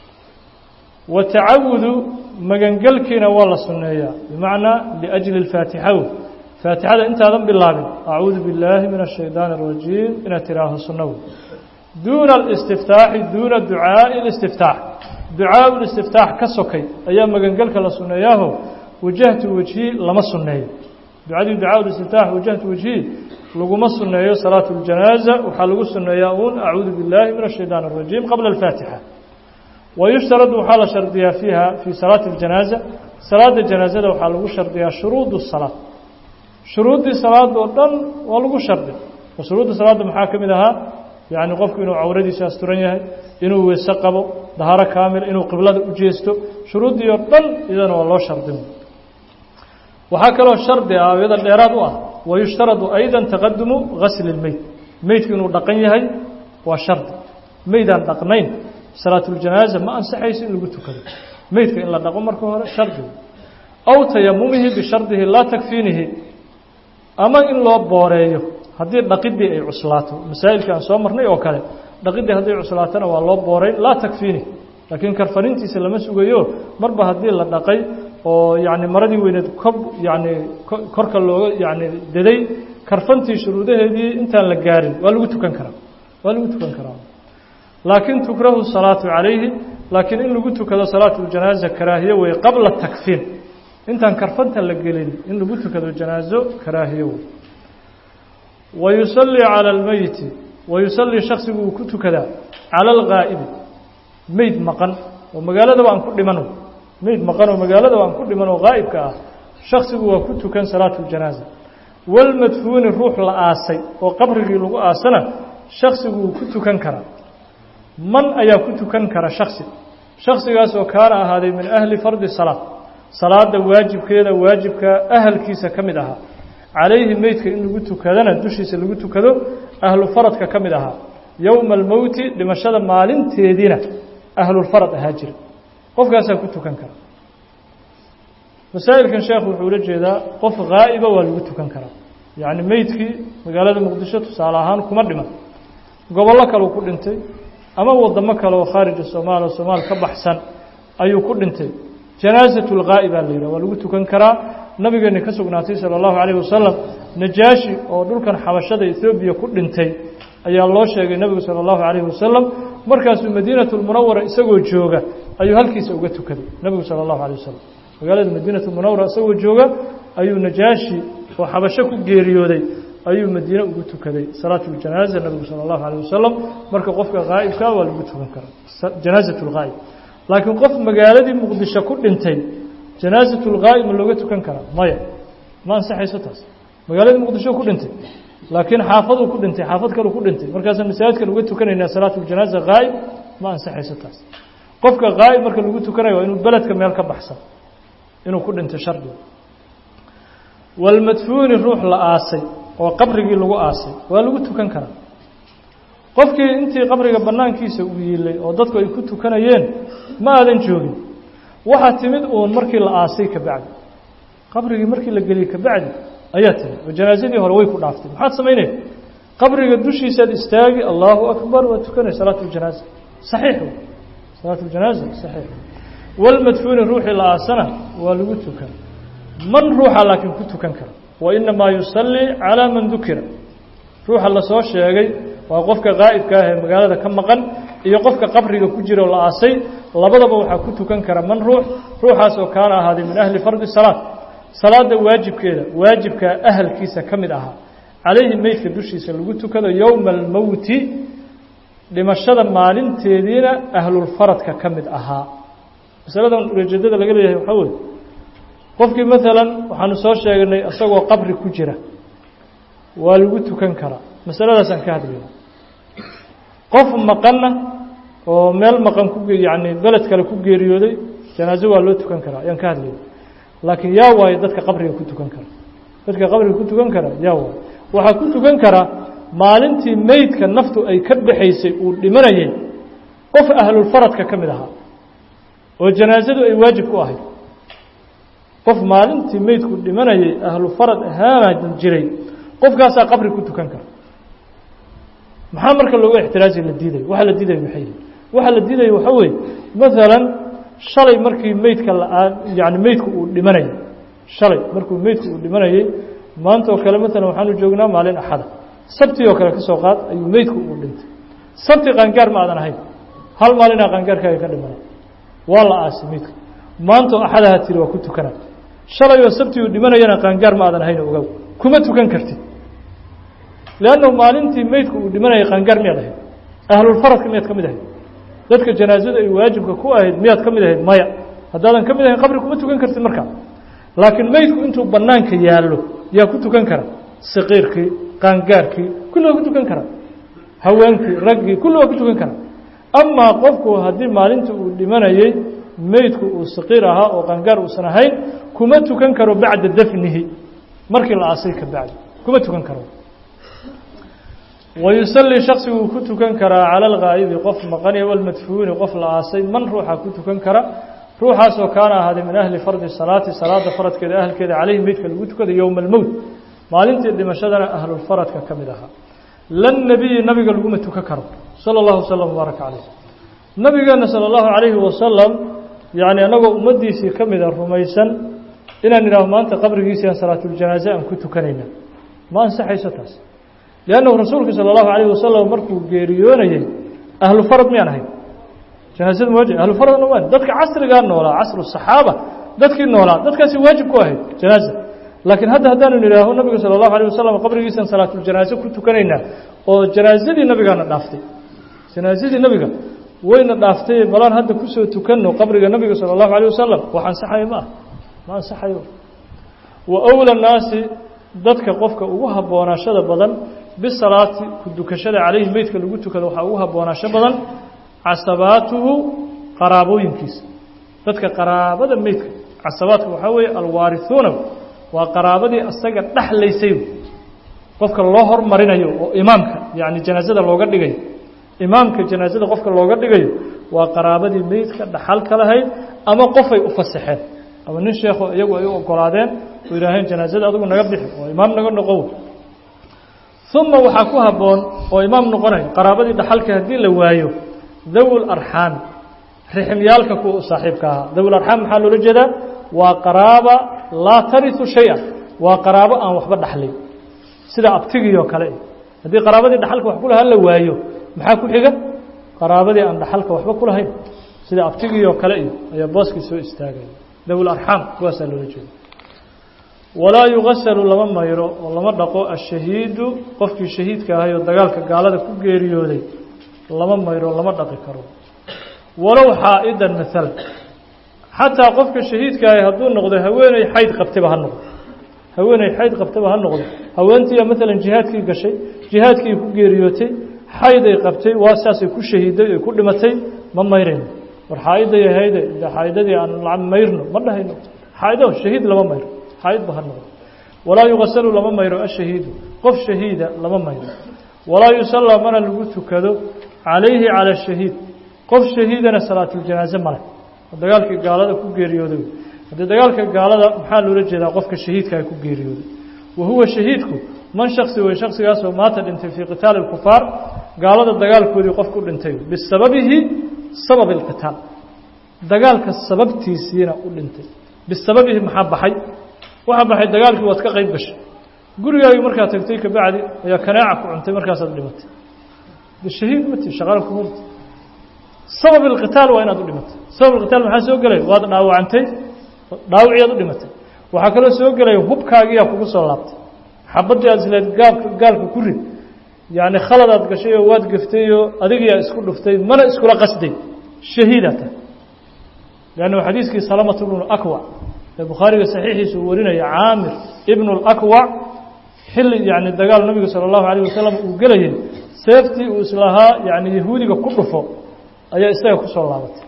wa tacawudu magangelkiina waa la sunneeyaa bimacnaa liajli اlfaatixaw faatixada intaadan bilaabin acuudu billaahi min ashaydaani arajiim inaad tiraaho sunnawo duuna alistiftaaxi duuna ducaa'i listiftaax ducaau listiftaax ka sokay ayaa magangelka la sunneeyaaho wajahtu wejhi lama sunneeyo ducadii ducaa listiftaax wajahtu wejhi laguma sunneeyo salaatu اljanaaza waxaa lagu sunneeyaa uun acuudu billaahi min ashaytaan arajiim qabla alfaatixa wayushtaradu waxaa la shardiyaa fiiha fii salaati اljanaaza salaada janaazada waxaa lagu shardiyaa shuruud الsalaa shuruuddii salaada oo dhan waa lagu shardi oo shuruudda salaadda maxaa ka mid ahaa yacni qofku inuu cawradiisa asturan yahay inuu weyse qabo dahaaro kaamil inuu qiblada u jeesto shuruuddii oo dhan iyadana waa loo shardin waxaa kaloo shardi ah iyada dheeraad u ah wayushtaradu ayda taqadumu gasli اlmeyd meydku inuu dhaqan yahay waa shardi meydaan dhaqnayn salaatuljanaaza ma ansaxayso in lagu tukado meydka in la dhaqo marka hore shardiga aw tayamumihi bishardihi laa takfiinihi ama in loo booreeyo haddii dhaqidii ay cuslaato masaa'ilka aan soo marnay oo kale dhaqidii hadday cuslaatona waa loo booray laa takfiini laakiin karfanintiisa lama sugayo marba haddii la dhaqay oo yacni maradii weyneed kob yacni korka looga yacni daday karfantii shuruudaheedii intaan la gaarin waa lagu tukan karaa waa lagu tukan karaa laakiin tukrahu salaatu calayhi laakiin in lagu tukado salaatu ljanaaza karaahiye wey qabla takfiin intaan karfanta la gelin in lagu tukado janaazo karaahiye wey wayusallii cala almeyti wayusallii shaksigu uu ku tukadaa cala algaa'ibi meyd maqan oo magaaladaba aan ku dhiman meyd maqan oo magaaladaba aan ku dhiman oo gaa'ibka ah shaksigu waa ku tukan salaatu ljanaaza walmadfuuni ruux la aasay oo qabrigii lagu aasana shaksigu wuu ku tukan karaa man ayaa ku tukan kara shaksi shaksigaas oo kaana ahaaday min ahli fardi salaad salaada waajibkeeda waajibka ahalkiisa ka mid ahaa calayhi meydka in lagu tukadana dushiisa lagu tukado ahlu faradka ka mid ahaa yowma almowti dhimashada maalinteediina ahlulfarad ahaa jira qofkaasaa ku tukan kara masaa'ilkan sheekhu wuxuu ula jeedaa qof haa'iba waa lagu tukan karaa yacni meydkii magaalada muqdisho tusaale ahaan kuma dhiman gobollo kaleu ku dhintay ama wadamo kale oo khaarija soomaaliya o soomaal ka baxsan ayuu ku dhintay janaasatu lgaa'i baa la yidhah waa lagu tukan karaa nabigeeni ka sugnaatay sala allahu calayhi wasalam najaashi oo dhulkan xabashada etoobiya ku dhintay ayaa loo sheegay nebigu sala allahu calayhi wasalam markaasuu madiinatu lmunawara isagoo jooga ayuu halkiisa uga tukaday nebigu sala allahu calayh wasalam magaalada madiinatu lmunawara isagoo jooga ayuu najaashi oo xabasho ku geeriyooday ayuu madiine ugu tukaday salaatu ljanaaza nebigu sala allahu calayh wasalam marka qofka haa'ibkaa waa lagu tukan karaa janaasatu lghaa'ib laakiin qof magaaladii muqdisho ku dhintay janaasatu lghaa'ib ma looga tukan karaa maya ma ansaxayso taas magaaladii muqdisho ku dhintay laakiin xaafaduu ku dhintay xaafad kaleu ku dhintay markaasaan masaajidkan uga tukanaynaa salaatu ljanaaza haa'ib ma ansaxayso taas qofka haa'ib marka lagu tukanayo waa inuu beledka meel ka baxsan inuu ku dhintay shardiga walmadfuuni ruux la aasay oo qabrigii lagu aasay waa lagu tukan karaa qofkii intii qabriga bannaankiisa uu yiilay oo dadku ay ku tukanayeen ma aadan joogin waxaa timid uun markii la aasay ka bacdi qabrigii markii la geliyey ka bacdi ayaa timid oo janaasadii hore way ku dhaaftay maxaad samaynaya qabriga dushiisaad istaagi allahu akbar waa tukanay salaatu ljanaaza saxiix salaatu ljanaaza saxiix walmadfuuni ruuxii la aasana waa lagu tukan man ruuxa laakiin ku tukan kara wa inamaa yusallii calaa man dukira ruuxa lasoo sheegay waa qofka qaa'ibka ah ee magaalada ka maqan iyo qofka qabriga ku jira oo la aasay labadaba waxaa ku tukan kara man ruux ruuxaas oo kaana ahaaday min ahli fardi salaad salaada waajibkeeda waajibka ahalkiisa ka mid ahaa calayhi meydka dushiisa lagu tukado yowma almowti dhimashada maalinteediina ahlulfaradka ka mid ahaa masaladan ujeedada laga leeyahay waxaa weye qofkii maalan waxaanu soo sheegnay isagoo qabri ku jira waa lagu tukan karaa masaladaasaan ka hadlayna qof maqanna oo meel maqan ku yacni beled kale ku geeriyooday janaaso waa loo tukan karaa ayaan ka hadlayna laakiin yaa waayo dadka qabriga ku tukan kara dadka qabriga ku tukan kara yaa waayo waxaa ku tukan karaa maalintii meydka naftu ay ka baxaysay uu dhimanayay qof ahlulfaradka ka mid ahaa oo janaasadu ay waajib ku ahayd qof maalintii meydku dhimanayay ahlu farad ahaana jiray qofkaasaa qabri ku tukan kara maxaa marka looga ixtiraaji la diidayo waxa la diidaya maxay yihin waxa la diidaya waxaa weeye maalan shalay markii meydka la yani meydku uu dhimanayay shalay markuu meydku uu dhimanayay maanta oo kale maalan waxaanu joognaa maalin axada sabti oo kale ka soo qaad ayuu meydku uu dhintay sabti qaangaar ma aadan ahayn hal maalinaa qaangaarkaaga ka dhimana waa la aasay meydka maantoo axadaha tiri waa ku tukana shalay oo sabti uu dhimanayana qaangaar ma aadan ahayn ogow kuma tukan kartid leannahu maalintii meydku uu dhimanayay qaangaar miyaad ahayd ahlulfaradka miyaad ka mid ahayd dadka janaasadu ay waajibka ku ahayd miyaad ka mid ahayd maya haddaadan ka mid ahayn qabri kuma tukan kartid markaa laakiin meydku intuu banaanka yaallo yaa ku tukan kara saqiirkii qaangaarkii kulli waa ku tukan kara haweenkii raggii kulli waa ku tukan kara amaa qofku haddii maalintii uu dhimanayey meydku uu saqiir ahaa oo qaangaar uusan ahayn kuma tukan karo bacda dafnihi markii la aasay ka bacdi kuma tukan karo wayusallii shaksigu uu ku tukan karaa cala alghaa'ibi qof maqani walmadfuuni qof la aasay man ruuxa ku tukan kara ruuxaasoo kaana ahaaday min ahli fardi salaati salaada faradkeeda ahalkeeda caleyhi meydka lagu tukada yowma almowt maalintii dhimashadana ahlulfaradka ka mid ahaa lan nebiyi nabiga laguma tukan karo sala allahu wasalam wbaaraka caleyh nabigeenna sala allahu calayhi wasalam yacni annagoo ummaddiisii ka mida rumaysan inaan idhaaho maanta qabrigiisi aan salaatuljanaaze aan ku tukanayna ma ansaxayso taas liannahu rasuulku sala allahu calayhi wasalam markuu geeriyoonayey ahlu farad miyaan ahayn janaasada ma waajib ahlu faradna waa dadka casrigaa noolaa casru saxaaba dadkii noolaa dadkaasi waajib ku ahayd janaaza laakiin hadda haddaanu nidhaaho nabiga sala allahu alayh wasalam qabrigiisaan salaatuljanaaze ku tukanaynaa oo janaasadii nabigaana dhaaftay janaasadii nabiga wayna dhaaftay balaan hadda kusoo tukanno qabriga nabiga sala allahu alayh wasalam wax ansaxayo ma ah ma ansaxayo wa awla naasi dadka qofka ugu habboonaashada badan bisalaati ku dukashada calayhi meydka lagu tukado waxaa ugu habboonaasho badan casabaatuhu qaraabooyinkiisa dadka qaraabada meydka casabaadka waxaa weeye alwaarihuuna waa qaraabadii asaga dhexlaysay qofka loo hormarinayo oo imaamka yacni janaasada looga dhigayo imaamka janaasada qofka looga dhigayo waa qaraabadii meydka dhaxalka lahayd ama qofay u fasaxeen ama nin sheekho iyagu ay u ogolaadeen oo yidhaaheen janaasada adigu naga bixi oo imaam naga noqow uma waxaa ku habboon oo imaam noqonayo qaraabadii dhaxalka haddii la waayo dawi larxaami riximyaalka kuwa u saaxiibka ahaa dawi larxaam maxaa loola jeedaa waa qaraaba laa tarisu shay-a waa qaraabo aan waxba dhaxlin sida abtigii oo kale haddii qaraabadii dhaxalka wax ku lahaa la waayo maxaa ku xiga qaraabadii aan dhaxalka waxba ku lahayn sida abtigii oo kale iyo ayaa booskii soo istaagaya dawi larxaam kuwaasaa loola jeeda walaa yugasalu lama mayro oo lama dhaqo ashahiidu qofkii shahiidka ahay oo dagaalka gaalada ku geeriyooday lama mayro lama dhaqi karo walow xaa'idan maalan xataa qofka shahiidka ahay hadduu noqdo haweeney xayd qabtayba ha noqdo haweeney xayd qabtayba ha noqdo haweentiiya maalan jihaadkii gashay jihaadkii ku geeriyootay xayd ay qabtay waa saasay ku shahiiday ay ku dhimatay ma mayrayno war xaa'iday ahayde xaaidadii aan mayrno ma dhahayno xaaido shahiid lama mayro xaaidba ha noqdo walaa yugasalu lama mayro ashahiidu qof shahiida lama mayro walaa yusallaa mana lagu tukado calayhi cala shahiid qof shahiidana salaatuljanaaze male dagaalkii gaalada ku geeriyooday haddii dagaalka gaalada maxaa loola jeedaa qofka shahiidkaa ku geeriyooday wa huwa shahiidku man shaksi wey shaksigaasoo maata dhintay fii qitaali اlkufaar gaalada dagaalkoodii qof ku dhintay bisababihi sabab اlqitaal dagaalka sababtiisiina u dhintay bisababihi maxaa baxay waxaa baxay dagaalkii waad ka qayb gashay gurigaagii markaad tagtay kabacdi ayaa kanaaca ku cuntay markaasaad dhimatay shahiid mati shaqaal kumati sabab اlqitaal waa inaad u dhimatay sabab اlqitaal maxaa soo gelaya waad dhaawacantay dhaawiciyaad u dhimatay waxaa kaloo soo gelaya hubkaagiyaa kugu soo laabtay xabadii aad isleed gaabka gaalka ku rid yacni khaladaad gashay oo waad gaftay oo adigiyaa isku dhuftay mana iskula qasday shahiidaa tahay leannu xadiiskii salamatu bnu akwac ee bukhaariga saxiixiisa uu warinaya caamir ibnu اlakwac xilli yani dagaal nabiga salى اllahu alayه wasalam uu gelayay seeftii uu islahaa yani yahuudiga ku dhufo ayaa isaga ku soo laabatay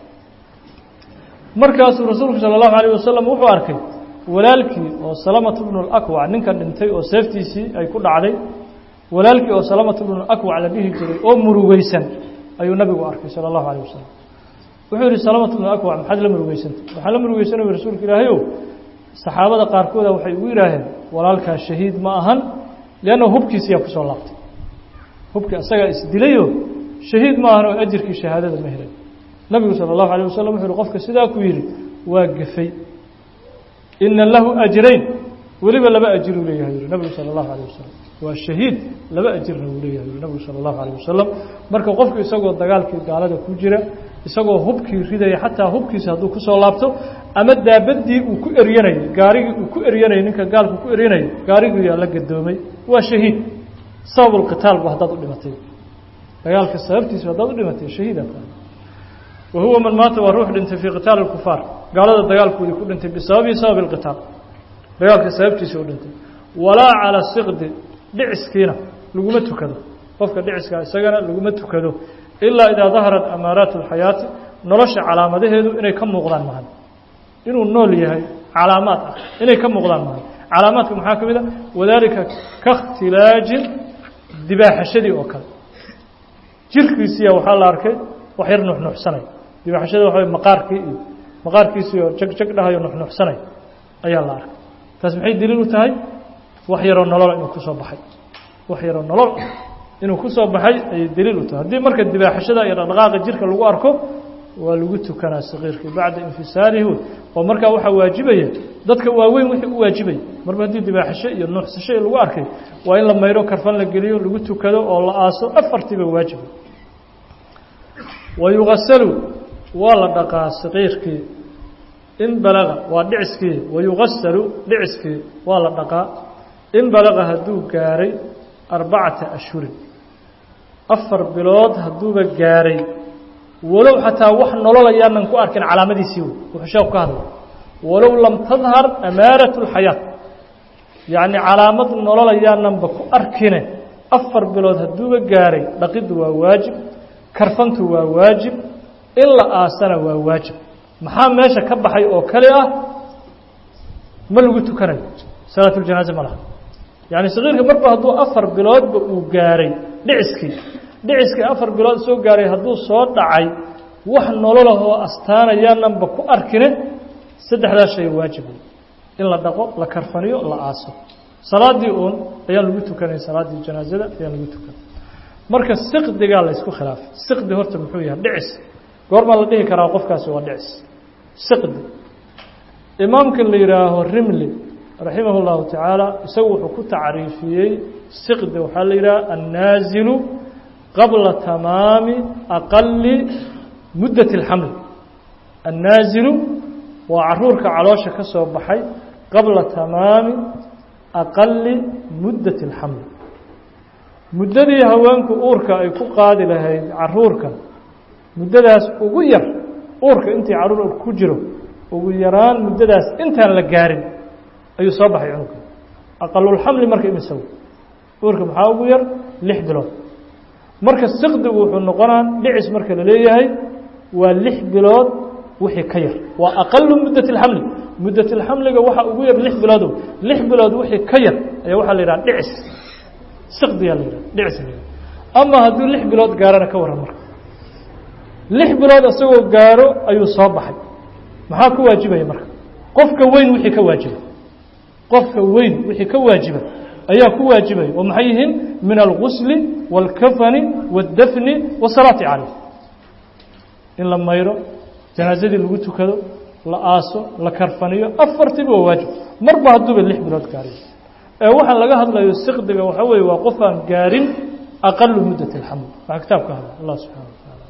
markaasuu rasuulku salى اllahu alayه wasalam wuxuu arkay walaalkii oo salamatu bnu اlakwac ninka dhintay oo seeftiisii ay ku dhacday walaalkii oo salamatu bnu akwac la dhihi jiray oo murugeysan ayuu nabigu arkay salى اllahu alيه wasalam wuxuu yihi salamatu bnu akwac maxaad la murugeysantay waxaan la murugeysanay rasuulka ilaahayow saxaabada qaarkooda waxay ugu yidhaaheen walaalkaa shahiid ma ahan lianna hubkiisiyaa kusoo laabtay hubkii asagaa isdilayo shahiid ma ahan oo ajirkii shahaadada ma helay nabigu salى اllahu alيه wasalam wuxu uhi qofka sidaa ku yidhi waa gefay ina lahu ajrayn weliba laba ajiruu leeyahay yuri nabigu sala allahu alayh wasalam waa shahiid laba ajirna uu leeyahay yuri nabigu sala allahu alayh wasalam marka qofku isagoo dagaalkii gaalada ku jira isagoo hubkii ridaya xataa hubkiisa hadduu kusoo laabto ama daabadii uu ku eryanayay gaarigii uu ku eryanayay ninka gaalku ku eryanayay gaarigii yaa la gadoomay waa shahiid sabab lqitaalba haddaad u dhimatay dagaalka sababtiisa haddaad u dhimatay shahiida wa huwa man maata waa ruux dhintay fii qitaali اkufaar gaalada dagaalkoodii ku dhintay bisababi sababi اlqitaal dagaalka sababtiisa u dhintay walaa calى siqdi dhiciskiina laguma tukado qofka dhiciska isagana laguma tukado ilaa idaa daharat amaaraat اlxayaati nolosha calaamadaheedu inay ka muuqdaan mahan inuu nool yahay calaamaad ah inay ka muuqdaan mahan calaamaadka maxaa ka mid a wadaalika kaاkhtilaajin dibaaxashadii oo kale jirkiisiya waxaa la arkay wax yar nuxnuxsanay dibaaxashada waxa maqaarkii iyo maqaarkiisii oo jag jag dhahayo nuxnuxsanay ayaa la arkay taas maxay daliil u tahay wax yaroo nolol inuu kusoo baxay wax yaroo nolol inuu kusoo baxay ayay daliil u tahay haddii marka dibaaxashada iyo dhaqdhaqaaqa jirka lagu arko waa lagu tukanaa sakiirkii bacda infisaalihi wey oo markaa waxaa waajibaya dadka waaweyn wixii u waajibaya marba haddii dibaaxasho iyo nuuxsasho lagu arkay waa in la mayro karfan la geliyo lagu tukado oo la aaso afartiiba waajiba wa yugasalu waa la dhaqaa sakiirkii in balaga waa dhiciskii wa yugasalu dhiciskii waa la dhaqaa in balaga hadduu gaaray arbacata ashhurin afar bilood hadduuba gaaray walow xataa wax nololayaanan ku arkin calaamadiisii wey wuxuu sheeku ka hadlay walow lam tadhar amaarat اlxayaat yacni calaamad nololayaananba ku arkine afar bilood hadduuba gaaray dhaqiddu waa waajib karfantu waa waajib in la aasana waa waajib maxaa meesha ka baxay oo kale ah ma lagu tukanayo salaatuljanaaze ma laha yacni sakiirka marba hadduu afar biloodba uu gaaray dhiciskii dhiciskii afar bilood soo gaaray hadduu soo dhacay wax nololahoo astaanayaananba ku arkine saddexdaa shay waajib in la dhaqo la karfaniyo la aaso salaaddii uun ayaan lagu tukanay salaaddii janaazada ayaan lagu tukanay marka siqdigaa la ysku khilaafay siqdi horta muxuu yahay dhicis goormaa la dhihi karaa qofkaasi waa dhicis siqdi imaamka la yidhaaho rimli raximah اllahu tacaala isagu wuxuu ku tacriifiyey siqdi waxaa la yidhaha annaazilu qabla tamaami aqali muddat اlxamli annaazilu waa caruurka caloosha ka soo baxay qabla tamaami aqali muddat اlxamli muddadii haweenku uurka ay ku qaadi lahayd caruurka muddadaas ugu yar uurka intii caruur ku jiro ugu yaraan muddadaas intaan la gaarin ayuu soo baxay cunugka aqalulxamli marka imisaw uurka maxaa ugu yar lix bilood marka siqdigu wuxuu noqonaa dhicis marka la leeyahay waa lix bilood wixii ka yar waa aqalu muddat اlxamli muddat اlxamliga waxaa ugu yar lix biloodow lix bilood wixii ka yar ayaa waxaa la yidhaha dhicis siqdiyaa la yidhaha dhicis la yidhaha ama hadduu lix bilood gaarana ka warran marka lix bilood isagoo gaaro ayuu soo baxay maxaa ku waajibaya marka qofka weyn wixii ka waajiba qofka weyn wixii ka waajiba ayaa ku waajibaya oo maxay yihiin min algusli wاlkafani wاddafni wasalaati caleyh in la mayro janaazadii lagu tukado la aaso la karfaniyo afartiiba waa waajib marba hadduuba lix bilood gaariyo ee waxaa laga hadlayo siqdiga waxaa weeye waa qof aan gaarin aqalu muddat اlxaml waxaa kitaab ka hadla allah subxana wa taala